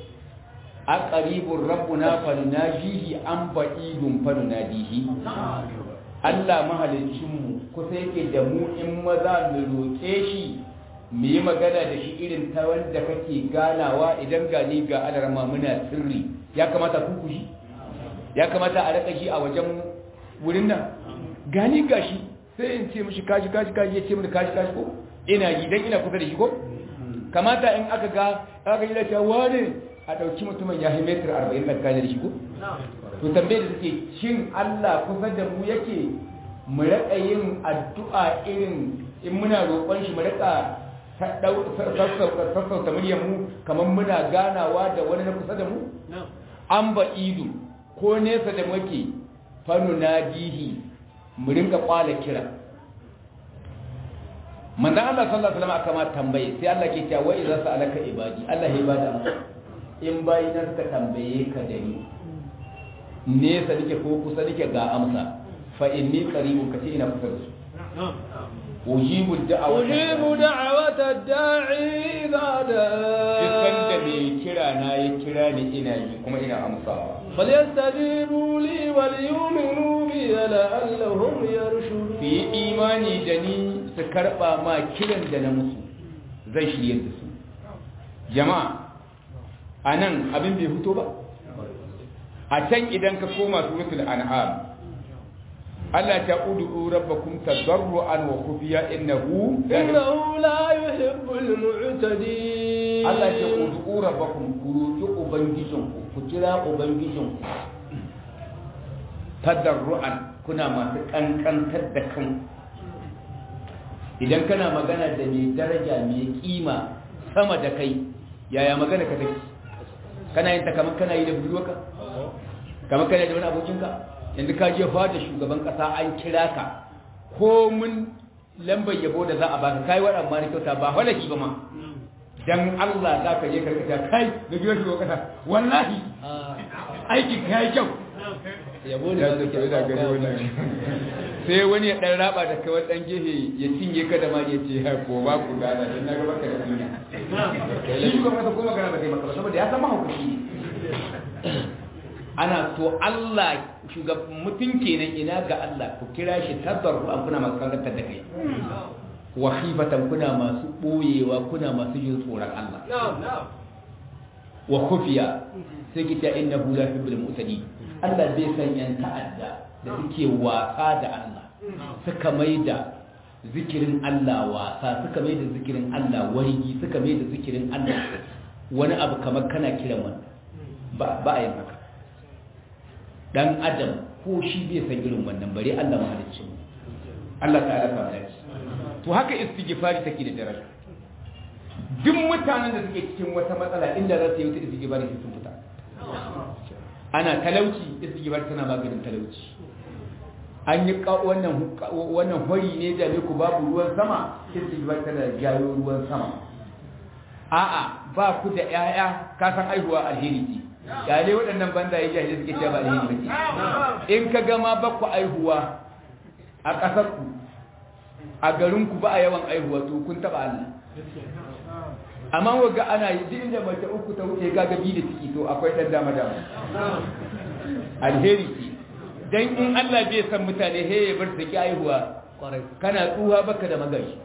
a qaribur rabbuna fa najihi an ba'idun fa nadihi Allah mahalicinmu kusa yake da mu in maza mu roƙe shi mu yi magana da shi irin ta wanda kake ganawa idan gani ga alarma muna sirri ya kamata ku kushi ya kamata a raka shi a wajen wurin nan gani gashi sai in ce mishi kashi kashi kashi ya ce mini kashi kashi ko ina yi dan ina kusa da shi ko kamata in aka ga aka yi da cewa ne a ɗauki mutumin ya metar arba'in tsakanin da shi ko to tambaye da suke shin Allah kusa da mu yake mu raka yin addu'a irin in muna roƙon shi mu raka sassauta muryar mu kamar muna ganawa da wani na kusa da mu an ba idu ko nesa da muke fanu na dihi mu rinka kwala kira manzan Allah sallallahu alaihi wasallam aka ma tambaye sai Allah ke cewa wai za su alaka ibadi Allah ya bada in bayi na suka tambaye ka da ni nesa nake ko kusa nake ga amsa fa inni qaribun kace ina kusa da su ujibu da'awata ujibu da'awata da'i idza dukkan da da'a mai kira na ya kira ni ina yi kuma ina amsawa فليستجيبوا لي وليؤمنوا بي لعلهم su يرشدون yi imani da ni su karba ma kiran da na musu zai shirye da su jama'a a nan abin bai fito ba a can idan ka koma suratul an'am Allah ta ud'u rabbakum tadarruan wa khufiya innahu إنه لا يحب المعتدين Allah ce ud'u rabbakum ku roki ubangijinku ku kira ubangijinku tadarruan kuna masu kankantar da kan idan kana magana da mai daraja mai kima sama da kai yaya magana ka take kana yin ta kamar kana yi da budurwarka kamar kana da wani abokinka yanzu ka je fada shugaban kasa an kira ka ko mun lambar yabo da za a baka kai wa amma ni kyauta ba halaki ba ma dan Allah za ka je karkata kai da gidan shugaban kasa wallahi aikin ka yi kyau yabo ne Ya ba ce, kake "Ina gani wannan." sai wani ya dan raba da kai wani dan gefe ya cinye ka da ma ya ce ha ko ba ku gana dan na ga baka da kunya shi shugaban kasa ko magana ba zai maka ba saboda ya san mahaukaci ne ana to Allah shugaban mutum kenan ina ga Allah ku kira shi tabarru an kuna masu kankantar da kai wa khifatan kuna masu boyewa kuna masu jin tsoron Allah wa khufiya sai ki ta innahu la yuhibbul mu'tadin Allah bai san yan ta'adda da suke wasa da Allah suka maida zikirin Allah wasa suka maida zikirin Allah wargi suka maida zikirin Allah wani abu kamar kana kiran wani ba ba a yin haka dan adam ko shi bai san irin wannan bare Allah mahalicci Allah ta'ala ta dace to haka istighfari take da daraja duk mutanen da suke cikin wata matsala inda za su yi wata istighfar sun fita ana talauci istighfar tana maganin talauci an yi wannan wannan hori ne da ku babu ruwan sama istighfar tana jayo ruwan sama a'a ba ku da ƴaƴa ka san aihuwa alheri ce yale waɗannan banda ya jahili suke cewa ba alheri bace in ka ga ma ba ku aihuwa a ƙasar ku a garin ku ba a yawan aihuwa to kun taba Allah amma waga ana yi duk inda mace uku ta wuce ga gabi da ciki to akwai dan dama dama alheri ce dan in Allah bai san mutane he ya bar su ki aihuwa kana tsuha baka da magashi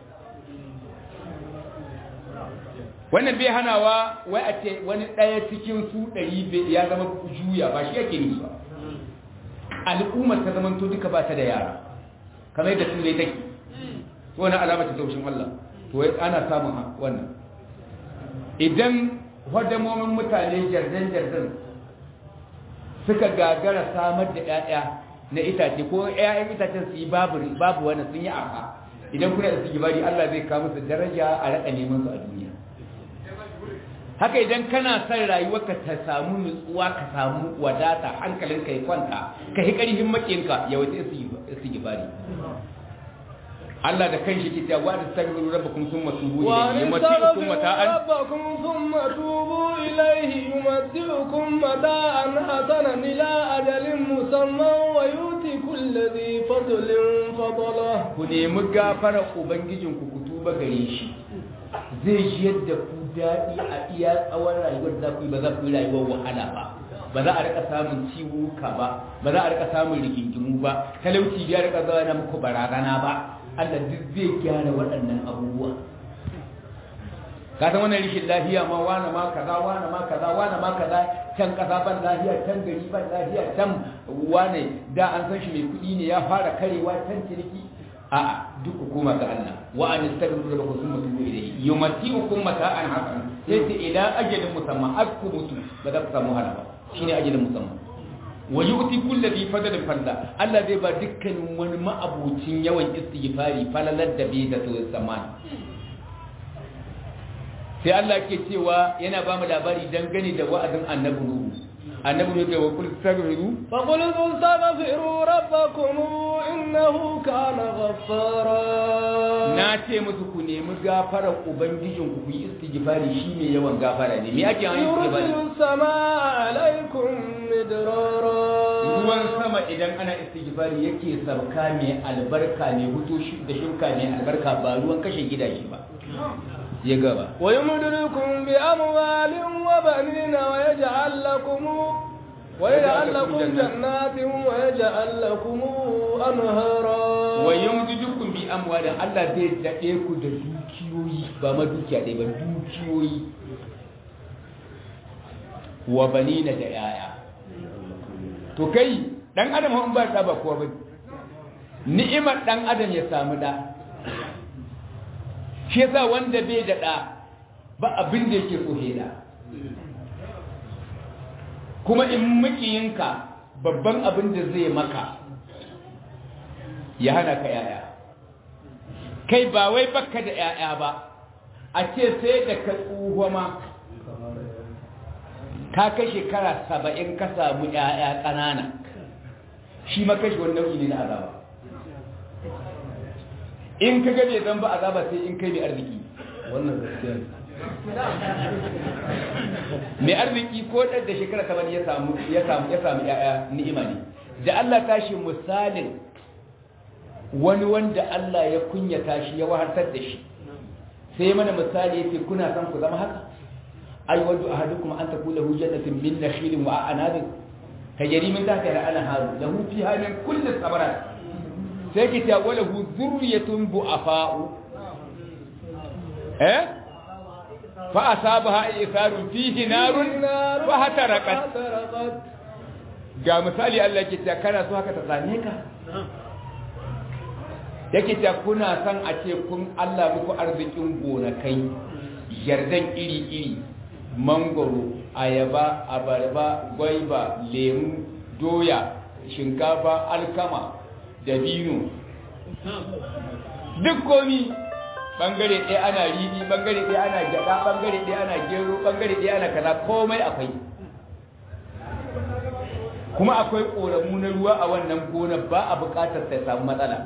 wannan bai hanawa wai a ce wani ɗaya cikin su ɗari ya zama juya ba shi yake nufi ba al'ummar ta zama to duka ba ta da yara kamar yadda turai take wani alama ta taushin Allah to wai ana samun wannan idan hadamomin mutane jardan-jardan suka gagara samar da 'ya'ya na itace ko 'ya'yan itacen su yi babu wani sun yi aka idan kuna da su gibari Allah zai kawo musu daraja a raɗa neman su a duniya haka idan kana son rayuwarka ta samu nutsuwa ka samu wadata hankalinka ya kwanta ka yi ƙarfin makinka ya wata istighfari Allah da kanshi ke cewa wa tastaghfiru rabbakum thumma tubu ilayhi yumati'ukum mata'an rabbakum thumma tubu ilayhi yumati'ukum mata'an hasanan ila ajalin musamman wa yuti kulli dhi fadlin fadlah ku nemi gafara ubangijinku ku tuba gare shi zai ji yadda ku daɗi a iya tsawon rayuwar da ku yi ba za ku yi rayuwar wahala ba ba za a rika samun ciwuka ba ba za a rika samun rigingimu ba talauci ya rika zama na muku barazana ba Allah duk zai gyara waɗannan abubuwa ka san wannan rishin lafiya ma wani ma kaza wani ma kaza wani ma kaza can kasa ban lafiya can gari ban lafiya can wane da an san shi mai kuɗi ne ya fara karewa can ciniki a'a duk hukuma ga Allah wa an tastaghfiru rabbakum thumma tubu ilayhi yumati'ukum mata'an hasan sai ta ila ajalin musamma akku mutu ba za ku samu hala ba shine ajalin musamma wa yu'ti kulli dhi fadlin fadla Allah zai ba dukkanin wani ma'abucin yawan istighfari falalar da bai da so zamani sai Allah ke cewa yana ba mu labari dangane da wa'azin annabi Nuhu annabi ne wa kul tastaghfiru fa qul tastaghfiru rabbakum innahu kana ghaffara na ce musu ku nemi gafarar ubangijin ku yi istighfari shi mai yawan gafara ne me ake yin istighfari yursilu samaa alaikum midrara ruwan sama idan ana istighfari yake sabka mai albarka ne hutu da shirka mai albarka ba ruwan kashe gidaje ba ya gaba wa yumdidukum bi amwalin wa banina wa yaj'al lakum wa yaj'al lakum jannatin wa yaj'al lakum anhara wa yumdidukum bi amwalin Allah zai dade ku da dukiyoyi ba ma dukiya dai ba dukiyoyi wa banina da yaya to kai dan adam in ba ta ba kowa ba ni'imar dan adam ya samu da shi yasa wanda bai da ɗa ba abin da yake so da kuma in makiyinka babban abin da zai maka ya hana ka yaya kai ba wai baka da yaya ba a ce sai da ka tsuho ma ka kai shekara saba'in ka samu yaya ƙanana shi ma kashi wani nau'i ne na azaba in ka gabe zan ba azaba sai in kai mai arziki wannan gaskiya mai arziki ko ɗan da shekara ta ya samu ya samu ya samu ya'ya ni'ima ne da Allah tashi misalin wani wanda Allah ya kunyata shi ya wahartar da shi sai mana misali yace kuna san ku zama haka ay wadu ahadukum an takula hu jannatin min nakhilin wa a'nabin tajri min tahtiha al-anhar lahu fiha min kulli thamarat sai ki ta wala hu zurriyatun bu'afa'u eh fa asabaha isarun fihi narun fa hataraqat ga misali Allah ke ta kana so haka ta same ka yake ta kuna san a ce kun Allah muku arzikin gonakai yardan iri-iri mangoro ayaba abarba gwaiba lemu doya shinkafa alkama dabino duk komi bangare ɗaya ana riɗi bangare ɗaya ana gyaɗa bangare ɗaya ana gero bangare ɗaya ana kaza komai akwai kuma akwai ƙoramu na ruwa a wannan gona ba a buƙatar ta samu matsala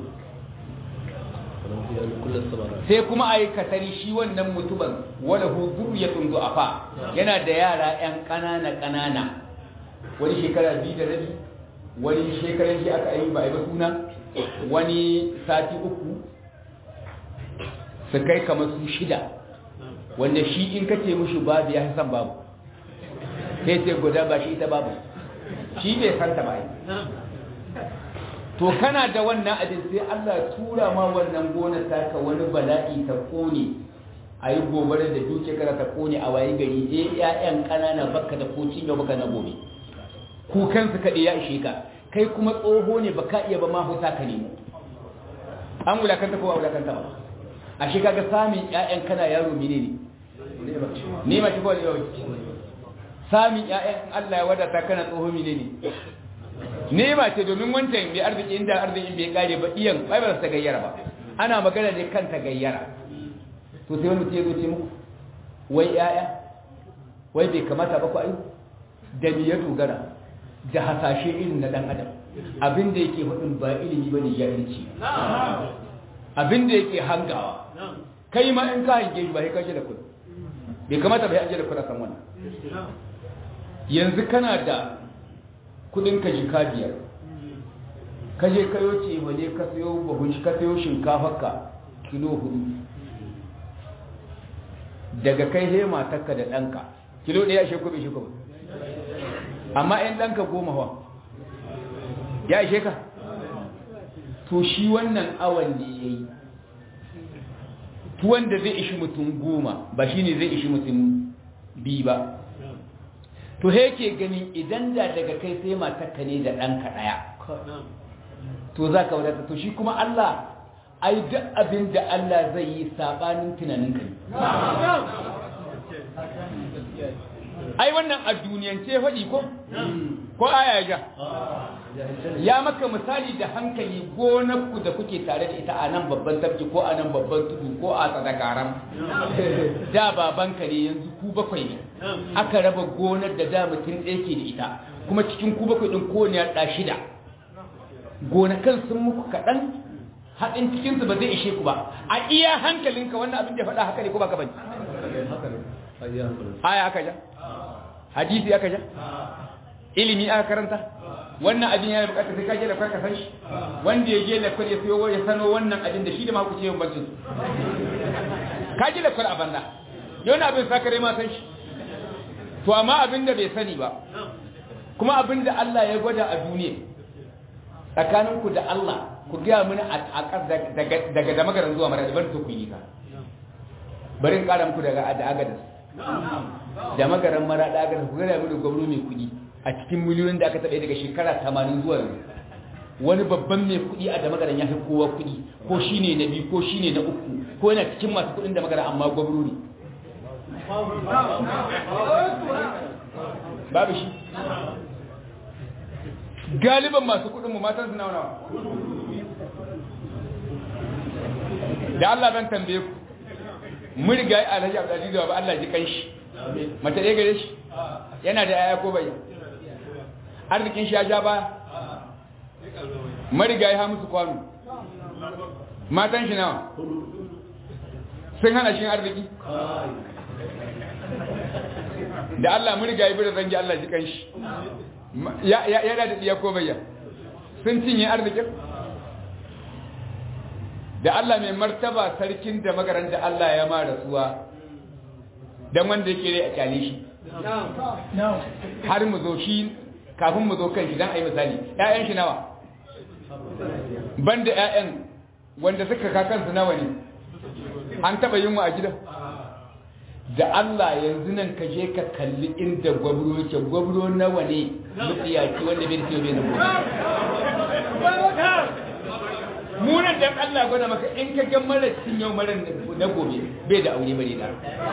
sai kuma a yi katari shi wannan mutumin wala hudu ya tunzu a fa yana da yara 'yan ƙanana ƙanana wani shekara biyu da rabi wani shekaran shi aka yi ba a yi ba suna wani sati uku su kai kamar su shida wanda shi in ka ce mushi babu ya san babu sai sai guda ba shi ita babu shi bai santa ba to kana da wannan abin sai Allah ya tura ma wannan gonar taka wani bala'i ta kone a yi gobara da duke kara ta kone a waye gari sai ƴaƴan ƙanana baka da ko cinye baka na gobe kukan su kaɗai ya ishe ka kai kuma tsoho ne baka iya ba ma huta ka nemo an wulakanta ko ba wulakanta ba a shi kaga samun ƴaƴan kana yaro mene ne ne ma shi ko ne samun ƴaƴan Allah ya wadata kana tsoho mene ne nema ce domin wancan mai arziki inda arzikin bai kare ba iyan bai ba ta gayyara ba ana magana ne kan ta gayyara to sai wani ce zo ce muku wai yaya wai bai kamata ba ku ayu da ni ya dogara da hasashe irin na dan adam abin da yake hudun ba ilimi ba ne jahilci abin da yake hangawa kai ma in ka hange shi ba sai kashe da kudu bai kamata ba sai an je da kudu kan wannan yanzu kana da kudin ka jika biyar ka je kayo ce wane ka sayo bahun ka sayo shinkafarka kilo hudu daga kai he matarka da ɗanka kilo ɗaya shi kuma shi kuma amma ‘yan ɗanka goma wa ya ishe ka to shi wannan awan ne ya yi tuwon da zai ishi mutum goma ba shi ne zai ishi mutum biyu ba to he ke ganin idan da daga kai sai matarka ne da ɗanka ɗaya to za ka wadata to shi kuma Allah ai duk abin da Allah zai yi saɓanin tunanin kai ai wannan a duniyance faɗi ko ko aya ja ya maka misali da hankali gonarku da kuke tare da ita a nan babban tafki ko a nan babban tudu ko a tsadakaram da babanka ne yanzu ku bakwai ne aka raba gonar da da mutum ɗaya ke da ita kuma cikin ku bakwai ɗin kowane ya ɗa shida gonakan sun muku kaɗan haɗin cikinsu ba zai ishe ku ba a iya hankalinka wannan abin da faɗa haka ne ko ba ka bane aya aka ja hadisi aka ja ilimi aka karanta wannan abin yana bukatar sai ka je da kai ka san shi wanda ya je da kai ya sayo ya sano wannan abin da shi da ma ku ce yin bancin su ka je da kai a banda yana abin sakare ma san shi to amma abin da bai sani ba kuma abin da Allah ya gwada a duniya tsakaninku da Allah ku gaya mini a daga da magaran zuwa mara bari to ku yi ka bari in kara muku daga da agadas da magaran mara da agadas ku gaya mini gwamnati mai kudi a cikin miliyoyin da aka taɓa daga shekara 80 zuwa yanzu wani babban mai kudi a da magaran ya fi kowa kudi ko shine na biyu ko shine na uku ko yana cikin masu kudin da magaran amma gwamnati babu shi galiban masu kudin mu matan su nawa nawa da Allah ban tambaye ku mun riga yi alhaji abdulaziz ba Allah ji kan shi mace ɗaya gare shi yana da yaya ko bai arzikin shi ya ja ba mariga ya musu kwano matan shi nawa sun hana shi arziki da Allah mun riga yi bi da zangi Allah ji kan shi yana da ɗiya ko bayya sun cinye arzikin da Allah mai martaba sarkin da magaran da Allah ya ma rasuwa don wanda yake rai a kyale shi har mu zo shi kafin mu zo kan shi don a yi misali ‘ya'yan shi nawa banda ‘ya'yan wanda suka kakansu nawa ne an taɓa yin wa a gidan da Allah yanzu nan ka je ka kalli inda gwabro yake gwabro nawa ne mutsiyaci wanda bai siyo bai zama munan dan Allah gwada maka in ka ga mara cin yau mara na gobe bai da aure bare da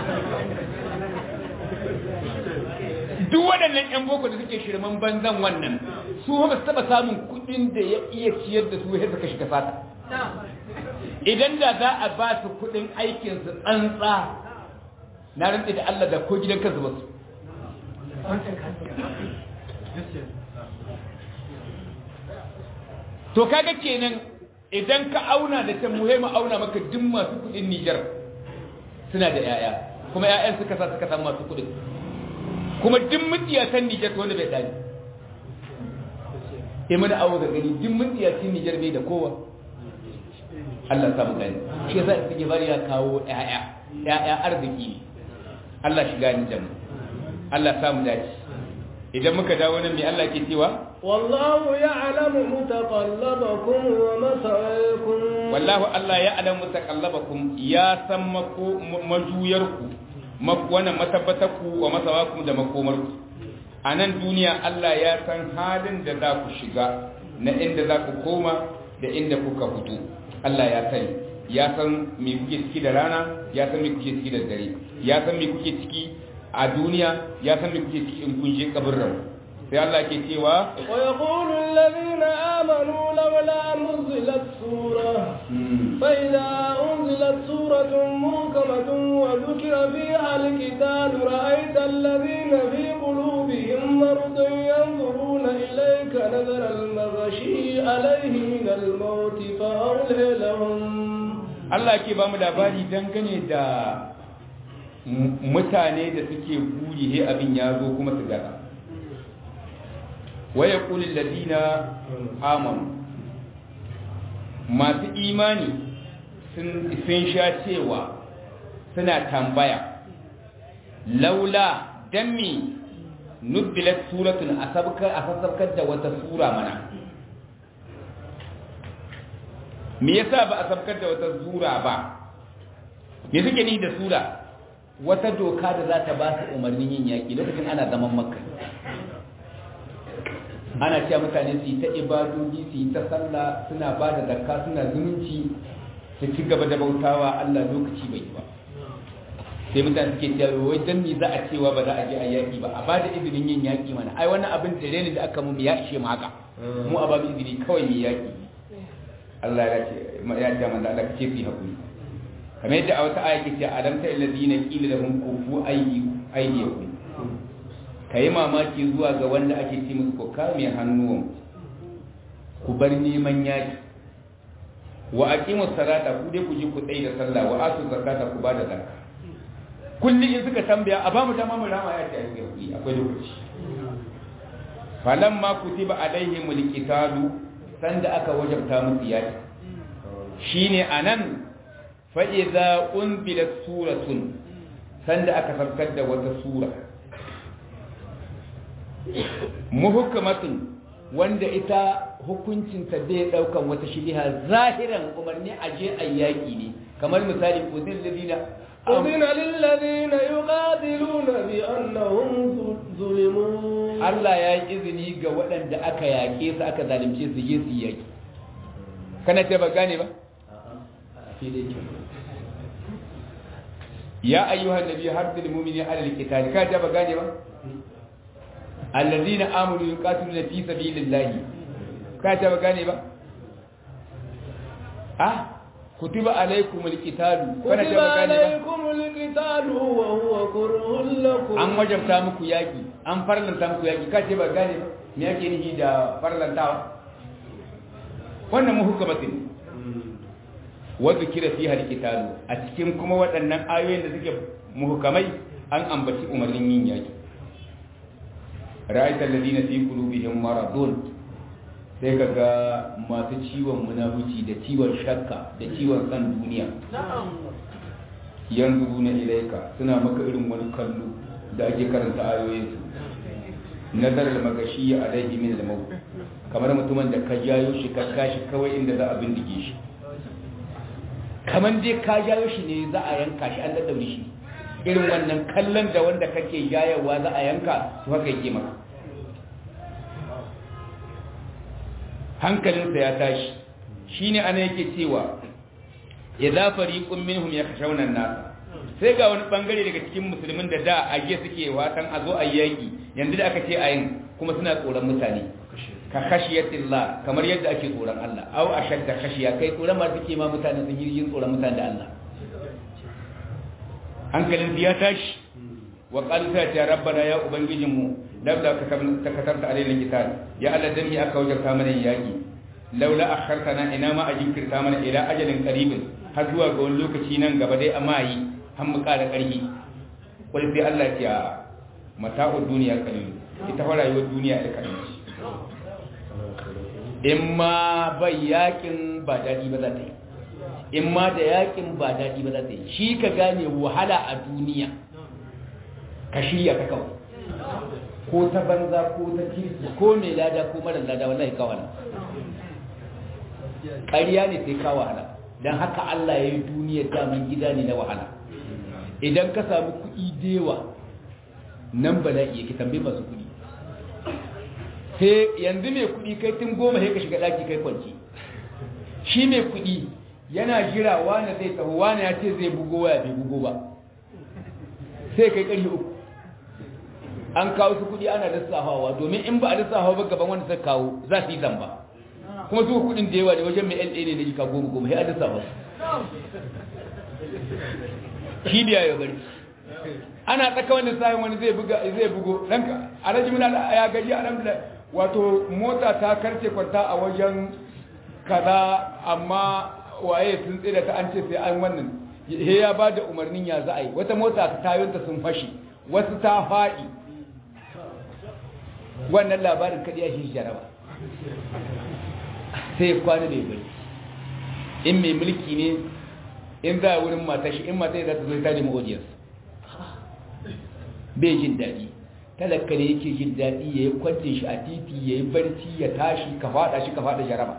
duk waɗannan ƴan boko da suke shirman banzan wannan su ba su taɓa samun kuɗin da ya iya ciyar da su yadda suka shiga fata idan da za a ba su kudin aikinsu tsantsa na rantsi da Allah da ko gidan kansu ba su to kaga kenan idan ka auna da ta muhimma auna maka duk masu kudin Nijar suna da yaya kuma yayan suka sa suka san masu kudin kuma duk mutiyatan Nijar wanda bai dani sai mana awo ga gani duk mutiyatan Nijar bai da kowa Allah samu gani shi yasa suke bari ya kawo yaya yaya arziki Allah shiga ni da mu Allah samu dace idan muka dawo nan me Allah ke cewa والله يعلم متقلبكم ومثواكم wallahu Allah ya alamu mutaqallabakum ya san mako majuyarku wannan matabbatarku wa masawakum da makomarku a nan duniya Allah ya san halin da za ku shiga na inda za ku koma da inda kuka fito Allah ya sani ya san me kuke ciki da rana ya san me kuke ciki da dare ya san me kuke ciki a duniya ya san me kuke ciki in kun je kaburran sai Allah ke cewa ويقول الذين آمنوا لولا نزلت سورة فإذا أنزلت سورة محكمة وذكر فيها القتال رأيت الذين في قلوبهم مرض ينظرون إليك نظر المغشي عليه من الموت فأولي لهم Allah ke ba mu labari dangane da mutane da suke buri he abin ya zo kuma su gaza waya kulin ladina amanu masu imani sun sha cewa suna tambaya laula dan mi nubbilat suratun a sabkar da wata sura mana me yasa ba a sabkar da wata sura ba me suke ni da sura wata doka da za ta ba su umarnin yin yaƙi lokacin ana zaman makka ana cewa mutane su yi ta ibadoji su yi ta sallah suna ba da zakka suna zumunci su ci gaba da bautawa Allah lokaci bai yi ba sai mutane suke cewa wai dan ni za a cewa ba za a je a yaƙi ba a ba da izinin yin yaƙi mana ai wannan abin da ne da aka mu ya ishe mu haka mu a babu izini kawai mu yaƙi Allah ya ce ya ce manzo Allah ce su hakuri kamar yadda a wata aya ke ce alam ta alladhina qila lahum kufu aydiyakum ka yi mamaki zuwa ga wanda ake ce musu ku kame hannuwan ku bar neman yaki wa aqimu salata ku dai ku ji ku tsaye da sallah wa atu zakata ku ba da zakka kullum in suka tambaya a ba mu dama mu rama ya ce akwai akwai lokaci falamma kutiba alaihimul qitalu sanda aka wajabta musu yaki shine anan fa idza unzilat suratun sanda aka farkar da wata sura muhukamatun wanda ita hukuncinta bai daukan wata shiliha zahiran umarni a je a yaƙi ne kamar misali kudin ladina أذن للذين يقاتلون بأنهم ظلموا Allah ya yi izini ga waɗanda aka yaƙe su aka zalunce su je su yaƙi kana ce ba gane ba ya ayyuhan nabi harbil mu'mini alal qital ka ce ba gane ba allazina amanu yuqatiluna fi sabilillahi ka ta ba gane ba ah kutiba alaykumul qitalu kana ta كتب ba gane ba عليكم القتال وهو كره لكم an wajabta muku yaki an farlanta muku yaki ka ce ba gane ba me yake nihi da farlantawa wannan muhukamatin wa zikira fiha alqitalu a cikin kuma waɗannan ayoyin da suke muhukamai an ambaci umarnin yin yaki ra'aita alladhina fi qulubihim maradun sai kaga masu ciwon munafici da ciwon shakka da ciwon san duniya yanzu na ilaika suna maka irin wani kallo da ake karanta ayoyin su nazar al-magashi alaihi min al-maut kamar mutumin da ka jayo shi ka kashi kawai inda za a bindige shi kamar dai ka jayo shi ne za a yanka shi an daddaure shi irin wannan kallon da wanda kake jayewa za a yanka to haka yake maka hankalinsa ya tashi shine ana yake cewa idza fariqun minhum yakhshawna an-nas sai ga wani bangare daga cikin musulmin da da age suke watan a zo a yaki yanzu da aka ce a yin kuma suna tsoron mutane ka khashiyatillah kamar yadda ake tsoron Allah aw ashadda khashiya kai tsoron ma suke ma mutane sun yi yin tsoron mutane da Allah hankalin ya tashi wa qalu ta ya rabbana ya ubangijinmu laula ka katabta alaina kitab ya Allah dan aka wajabta mana yaki laula akhartana ina ma ajinkirta mana ila ajalin qaribin har zuwa ga wani lokaci nan gaba dai amma yi har mu ƙara ƙarfi wal sai Allah ya mata'ud duniya qalil ita fa rayuwar duniya da kalil in ma bai yakin ba dadi ba za ta yi in ma da yakin ba dadi ba za ta yi shi ka gane wahala a duniya ka shirya ta kawai ko ta banza ko ta kirki ko mai lada ko mara lada wallahi kawai ƙarya ne sai ka wahala don haka Allah ya yi duniyar daman gida ne na wahala idan ka samu kuɗi dewa nan bala'i yake tambayi masu kuɗi sai yanzu mai kuɗi kai tun goma sai ka shiga ɗaki kai kwanci shi mai kuɗi yana jira wane zai taho wane ya ce zai bugo waya bai bugo ba sai kai ƙarfi uku an kawo su kuɗi ana lissafawa domin in ba a lissafawa ba gaban wanda suka kawo za su yi zamba kuma su kuɗin da yawa ne wajen mai LA ne na jika goma goma sai a lissafa shi biya ya bari ana tsaka wani sahin wani zai buga zai bugo danka alhaji mun ya gaji alhamdulillah wato mota ta karce kwanta a wajen kaza amma waye sun tsira ta an ce sai an wannan he ya ba da umarnin ya za a yi wata mota ta tayonta sun fashi wasu ta faɗi wannan labarin kaɗi ya shi jaraba sai kwana da bari in mai mulki ne in za a wurin mata shi in mata za ta zo ta nemi audience bai jin daɗi talaka ne yake jin daɗi ya yi kwancin shi a titi ya yi barci ya tashi ka faɗa shi ka faɗa jaraba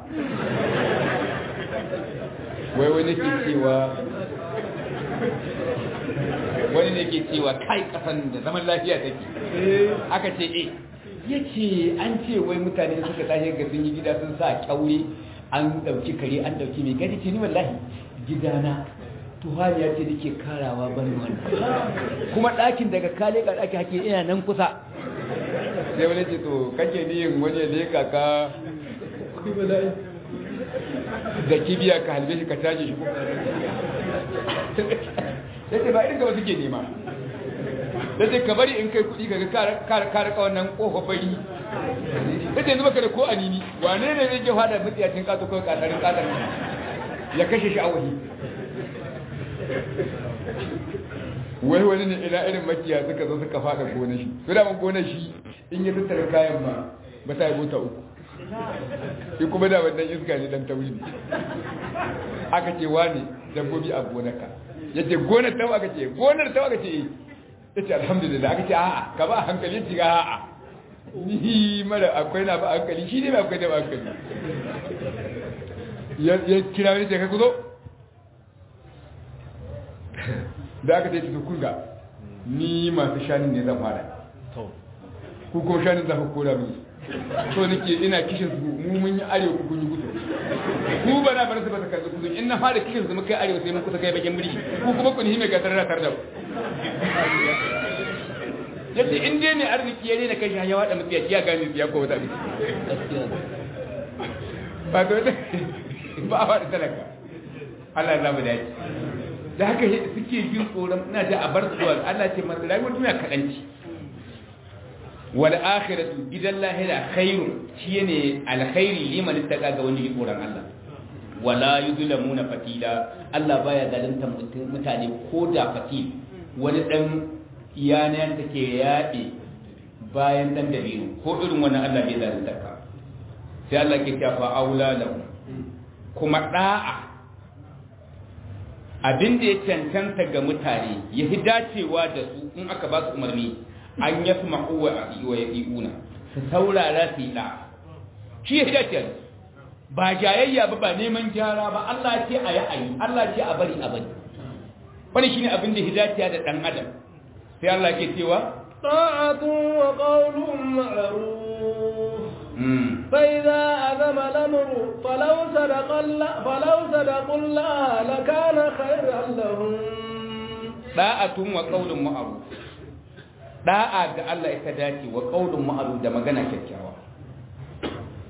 wai wani ke cewa wani ne ke cewa kai kasan da zaman lafiya take aka ce eh ya ce an ce wai mutane suka tashi ga sun yi gida sun sa kyaure an ɗauki kare an ɗauki mai gadi ce ni wallahi gidana tuhani ya ce da ke karawa ban wannan kuma ɗakin daga kale ka ɗaki hake ina nan kusa sai wani ce to kake niyin wani ne kaka da kibiya ka halbe shi ka tashi shi ya ce ba irin gaba suke nema da ce ka bari in kai kuɗi ga kare kawan nan ƙofa bari ya ce zuba ka da ko anini wane ne zai ke fada mutsiyacin ƙato kawai ƙasarin ƙasar ya kashe shi a wahi wai wani ne ina irin makiya suka zo suka fada gona shi su da gona shi in yi tattara kayan ma ba ta yi mota uku shi kuma da wannan iska ne dan tauri ne aka ce wane dabbobi a gonarka ya ce gonar tawa aka ce gonar tawa aka ce ya ce alhamdulillah aka ce a'a ka ba hankali ci ga a'a ni mara akwai na ba hankali shi ne ba akwai da ba hankali ya kira wani ce ka kuzo da aka ce su kunga ni masu shanin ne zan fara ku kuma shanin za ku kora mini so nake ina kishin su mu mun yi arewa ku kun yi gudu ku ba na bar su ba ta karɓi kudu in na fara kishin su muka yi arewa sai mun kusa kai bakin biri ku kuma ku ni mai gasar da tar da yadda in dai ne arziki ya ne na kai shi ya wada mutiya ya gane ya ko wata abin ba to ba a wada talaka Allah ya zama dace da haka suke jin tsoron ina da a bar zuwa Allah ce masa rayuwar duniya kaɗanci wal akhiratu gidan lahira khairu shi ne alkhairi liman ittaqa ga wani tsoron Allah wala yuzlamuna fatila Allah baya zalunta mutane ko da fatil wani dan yana take yaɗe bayan dan dabiru ko irin wannan Allah bai zalunta ka sai Allah ke tafa aula lahu kuma da'a abin da ya cancanta ga mutane ya fi dacewa da su in aka ba su umarni an ya fi ma'uwa a iya ya una su saurara su yi ɗa shi ya fi dacewa ba jayayya ba ba neman gyara ba Allah ce a yi a yi Allah ce a bari a bari wani shi ne abin da ya dacewa da ɗan adam sai Allah ke cewa ta'atun wa qawlun ma'ruf فإذا أذم الأمر فلو صدق الله فلو صدقوا الله لكان خيرا لهم داعة وقول معروف da'a ga Allah ita dace wa qaulun ma'ruf da magana kyakkyawa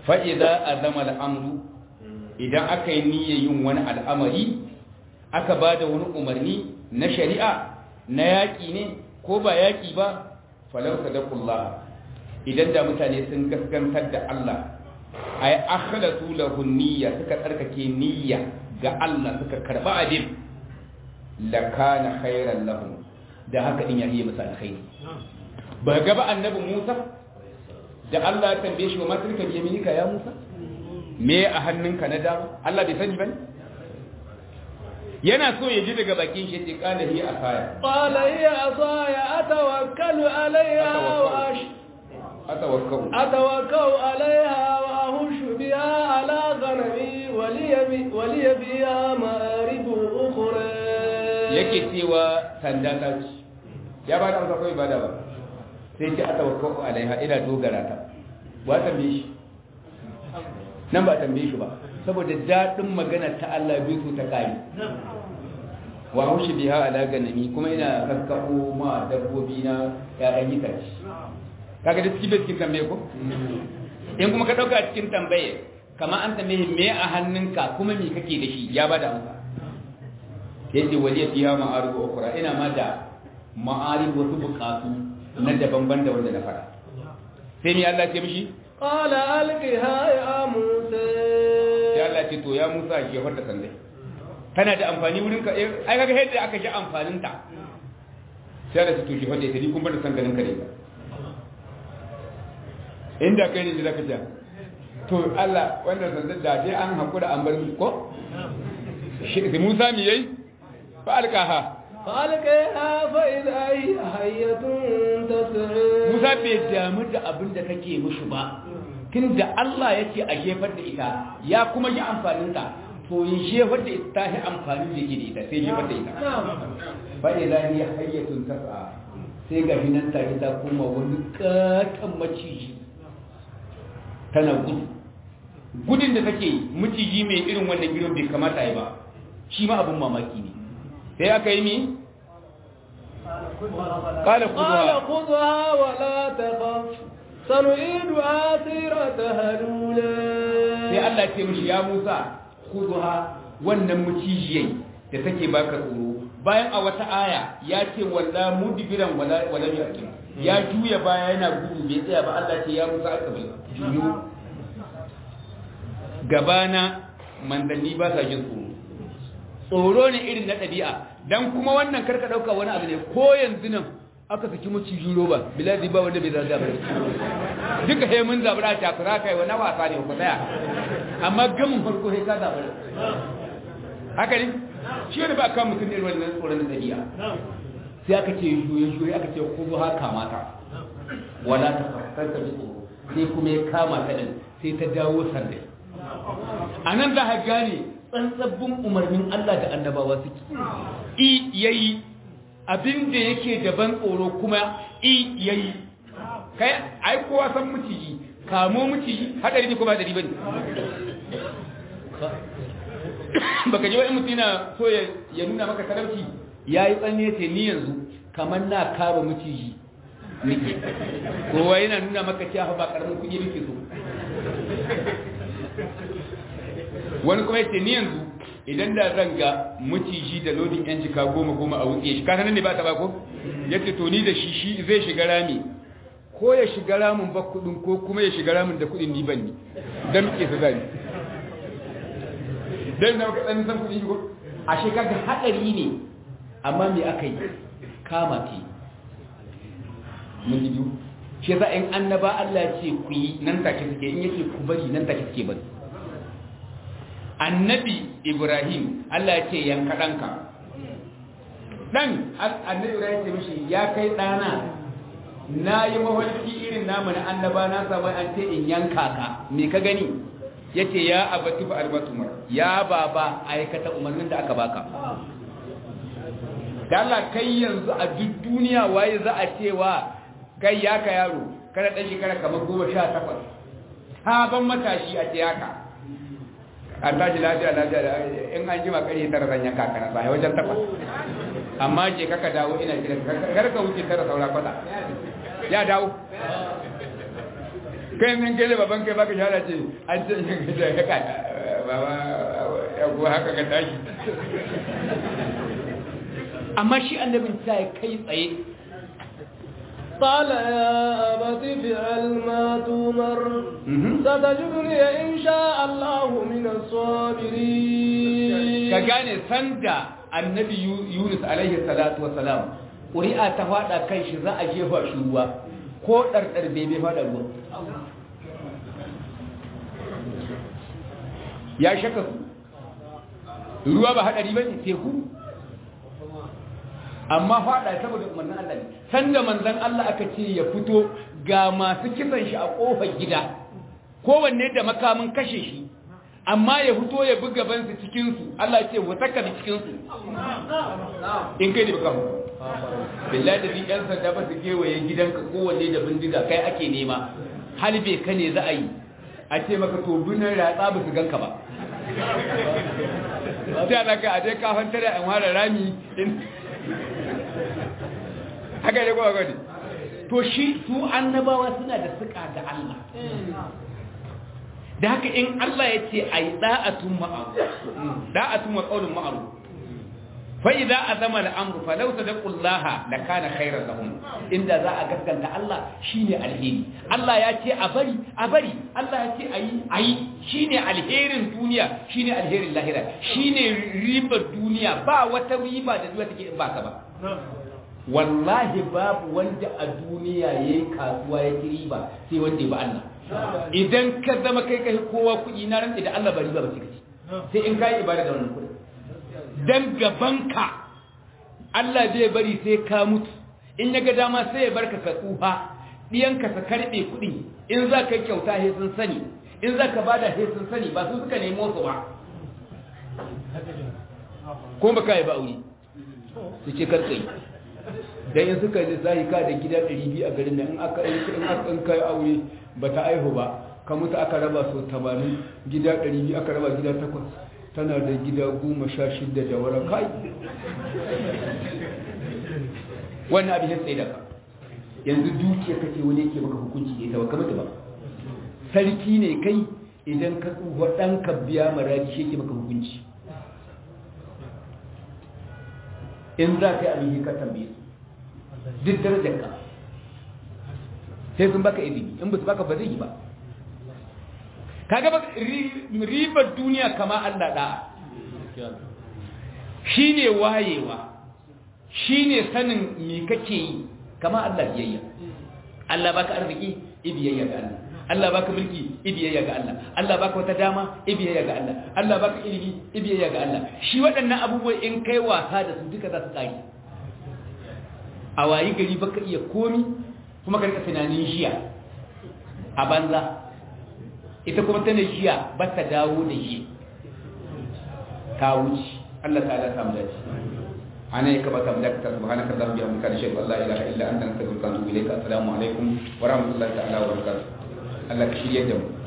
fa idza azama al-amru idan aka yi niyyar yin wani al'amari aka ba da wani umarni na shari'a na yaƙi ne ko ba yaƙi ba falau sadaqullah idan da mutane sun gaskantar da Allah ay akhlasu lahu niyya suka tsarkake niyya ga Allah suka karba abin la kana khairan lahum da haka din ya yi musu alkhairi ba ga ba annabi Musa da Allah ya tambaye shi wa matilka bi yaminika ya Musa me a hannunka na dama Allah bai sani bane yana so ya ji daga bakin shi ce kana hi asaya qala hiya asaya atawakkalu alayha wa ash atawakkau atawakkau alayha wa ahushu biha ala ghanami wa li wa li biha ma'arib ukhra yake cewa sanda ta ci ya ba da amsa kawai ba da ba sai ce atawakkau alaiha ina dogara ta ba tambaye shi nan ba tambaye shi ba saboda daɗin magana ta Allah bai so ta kai wa haushi biha ala ganami kuma ina kaskabo ma dabbobi na ƴaƴan itace kaga da cikin cikin tambaye ko in kuma ka dauka cikin tambaye kamar an tambaye me a hannunka kuma me kake da shi ya bada amsa yace waliya fiha ma'arib ukhra ina ma da ma'arib wasu bukatu na daban-ban da wanda na fara sai ni Allah ce mishi qala alqiha ya musa sai Allah ce to ya Musa ke fada sandai tana da amfani wurin ka ai kaga yadda aka ji amfanin ta sai Allah ce to ki fada ta ni kun bar sandanin ka ne ba inda kai ne zaka ja to Allah wannan sandar da dai an hakura an bar ko shi Musa mi yayi fa alqaha فألقيها فإذا هي حية تسعى Musa bai damu da abin da kake mushi ba tun da Allah yake a jefar da ita ya kuma yi amfanin ta to yin jefar da ita ta yi amfanin da yake da ita sai jefar da ita fa idza hiya hayyatun tas'a sai ga hinan ta ita kuma wani katan maciji tana gudu gudun da take maciji mai irin wannan gidan bai kamata yi ba shi ma abin mamaki ne sai aka yi mi قال قال خذها ولا تخف سنعيدها سيرتها الأولى sai Allah ce mishi ya Musa khudha wannan mucijiyai da take baka tsoro bayan a wata aya ya ce walla mudbiran wala wala yakin ya juya baya yana gudu bai tsaya ba Allah ce ya Musa aka bai juyo gabana mandanni ba sa jin tsoro tsoro ne irin na ɗabi'a dan kuma wannan karka ɗauka wani abu ne ko yanzu nan aka saki macijin roba biladi ba wanda bai zaza ba duka he mun zabura ta kura kai wani wasa ne ku tsaya amma gamin farko he ka zabura haka ne shi ne ba kan mutum ne wannan tsoron ɗabi'a sai aka ce juye juye aka ce ku zo haka mata wala ta farkar ta tsoro sai kuma ya kama ta din sai ta dawo sandai a nan za ka gane tsantsabbin umarnin Allah da annabawa suke i yayi abin da yake daban tsoro kuma i yayi kai ai kowa san miciji kamo miciji hadari ne ko ba hadari bane baka ji wani mutum yana so ya nuna maka talauci ya yi tsanne ce ni yanzu kamar na kama miciji nike kowa yana nuna maka cewa ba karamin kuɗi nake so wani kuma yace ni yanzu idan da zan ga maciji da lodin yan jika goma goma a wuce shi kasanin ne ba ta ba ko yace to ni da shi shi zai shiga rami ko ya shiga ramin ba kudin ko kuma ya shiga ramin da kudin ni ban ni dan muke su zani dan na ka dan san kudi ko a shekara hadari ne amma me aka yi kama ke mun ji biyu shi yasa in annaba Allah ya ce ku yi nan take suke in yake ku bari nan take suke bari annabi ibrahim Allah ya ce yanka ɗanka ɗan annabi ibrahim ce mishi ya kai ɗana na yi mawarki irin namu na annaba na samu an ce in yanka ka me ka gani ya ce ya abati ba albatumar ya baba aikata umarnin da aka baka da Allah kai yanzu a duk duniya waye za a cewa kai ya ka yaro kada ɗan shekara kamar goma sha takwas sabon matashi a ce yaka a tashi lafiya lafiya in an jima kare tara zan yanka kana sai wajen takwas amma je kaka dawo ina jira kar ka wuce tara saura kwata ya dawo kai min kai da baban kai baka shara ce an ce da ya ka baba ya ko haka ka tashi amma shi annabin ta kai tsaye قال يا أبت فعل ما تؤمر ستجدني إن شاء الله من الصابرين ka gane sanda annabi Yunus alaihi salatu wassalam ƙuri'a ta faɗa kan shi za a jefa shi ruwa ko ɗarɗar bai bai faɗa ruwa ya shaka su ruwa ba haɗari ba ne teku amma faɗa saboda umarnin Allah ne sanda manzan Allah aka ce ya fito ga masu kisan shi a ƙofar gida kowanne da makamin kashe shi amma ya fito ya buga bansu cikinsu Allah ce wata ka cikinsu in kai da baka mu billahi da yan sanda ba su kewaye gidanka kowanne da bindiga kai ake nema halbe ka ne za a yi a ce maka to bunan ratsa ba su ganka ba sai ana ka a dai kafan tare an ware rami in haka ne kowa gani to shi su annabawa suna da suka da Allah da haka in Allah ya ce a yi da'atun ma'aru da'atun wa ƙaunin ma'aru fa'i za a zama da amru falau ta daƙun laha da kana khairar lahun inda za a gaskanta Allah shi ne alheri Allah ya ce a bari a bari Allah ya ce a yi a yi shi ne alherin duniya shi ne alherin lahira shi ne ribar duniya ba wata riba da zuwa take in ba ka ba wallahi babu wanda a duniya ya yi kasuwa ya ci riba sai wanda ya ba Allah idan ka zama kai kai kowa kuɗi na rantsi da Allah bari ba ba cikaci sai in kai ibada da wannan kuɗi dan gabanka Allah zai bari sai ka mutu in ya ga dama sai ya barka ka tsufa diyanka ka karbe kuɗi in za ka yi kyauta he sun sani in za ka bada he sun sani ba su suka nemo su ba ko ba kai ba aure su ce karka yi dan in suka yi zai ka da gida 200 a garin nan in aka in aka in kai aure ba ta aihu ba ka mutu aka raba so 80 gida 200 aka raba gida 8 tana da gida 16 da wara kai wannan abin ya tsaye da ka yanzu dukiya kace wani yake maka hukunci ne ta baka ba sarki ne kai idan ka tsufa dan ka biya maraji shi yake maka hukunci in za ka yi abin ka tambaye su duk darajar ka sai sun baka izini in ba su baka ba zai yi ba kaga ba ribar duniya kama Allah da shine wayewa shine sanin me kake yi kama Allah biyayya Allah baka arziki ibiyayya ga Allah Allah baka mulki ibiyayya ga Allah Allah baka wata dama ibiyayya ga Allah Allah baka ilimi ibiyayya ga Allah shi waɗannan abubuwa in kai wasa da su duka za su tsari a wayi gari baka iya komi kuma ka rika tunanin jiya a banza ita kuma tana jiya ba ta dawo da shi ka wuce Allah ta'ala samu dace ana yi kaba samu dace subhanaka allahumma bihamdika nashhadu an la ilaha illa anta nastaghfiruka wa natubu ilayka assalamu alaikum wa rahmatullahi ta'ala wa barakatuh Allah ka shirye da mu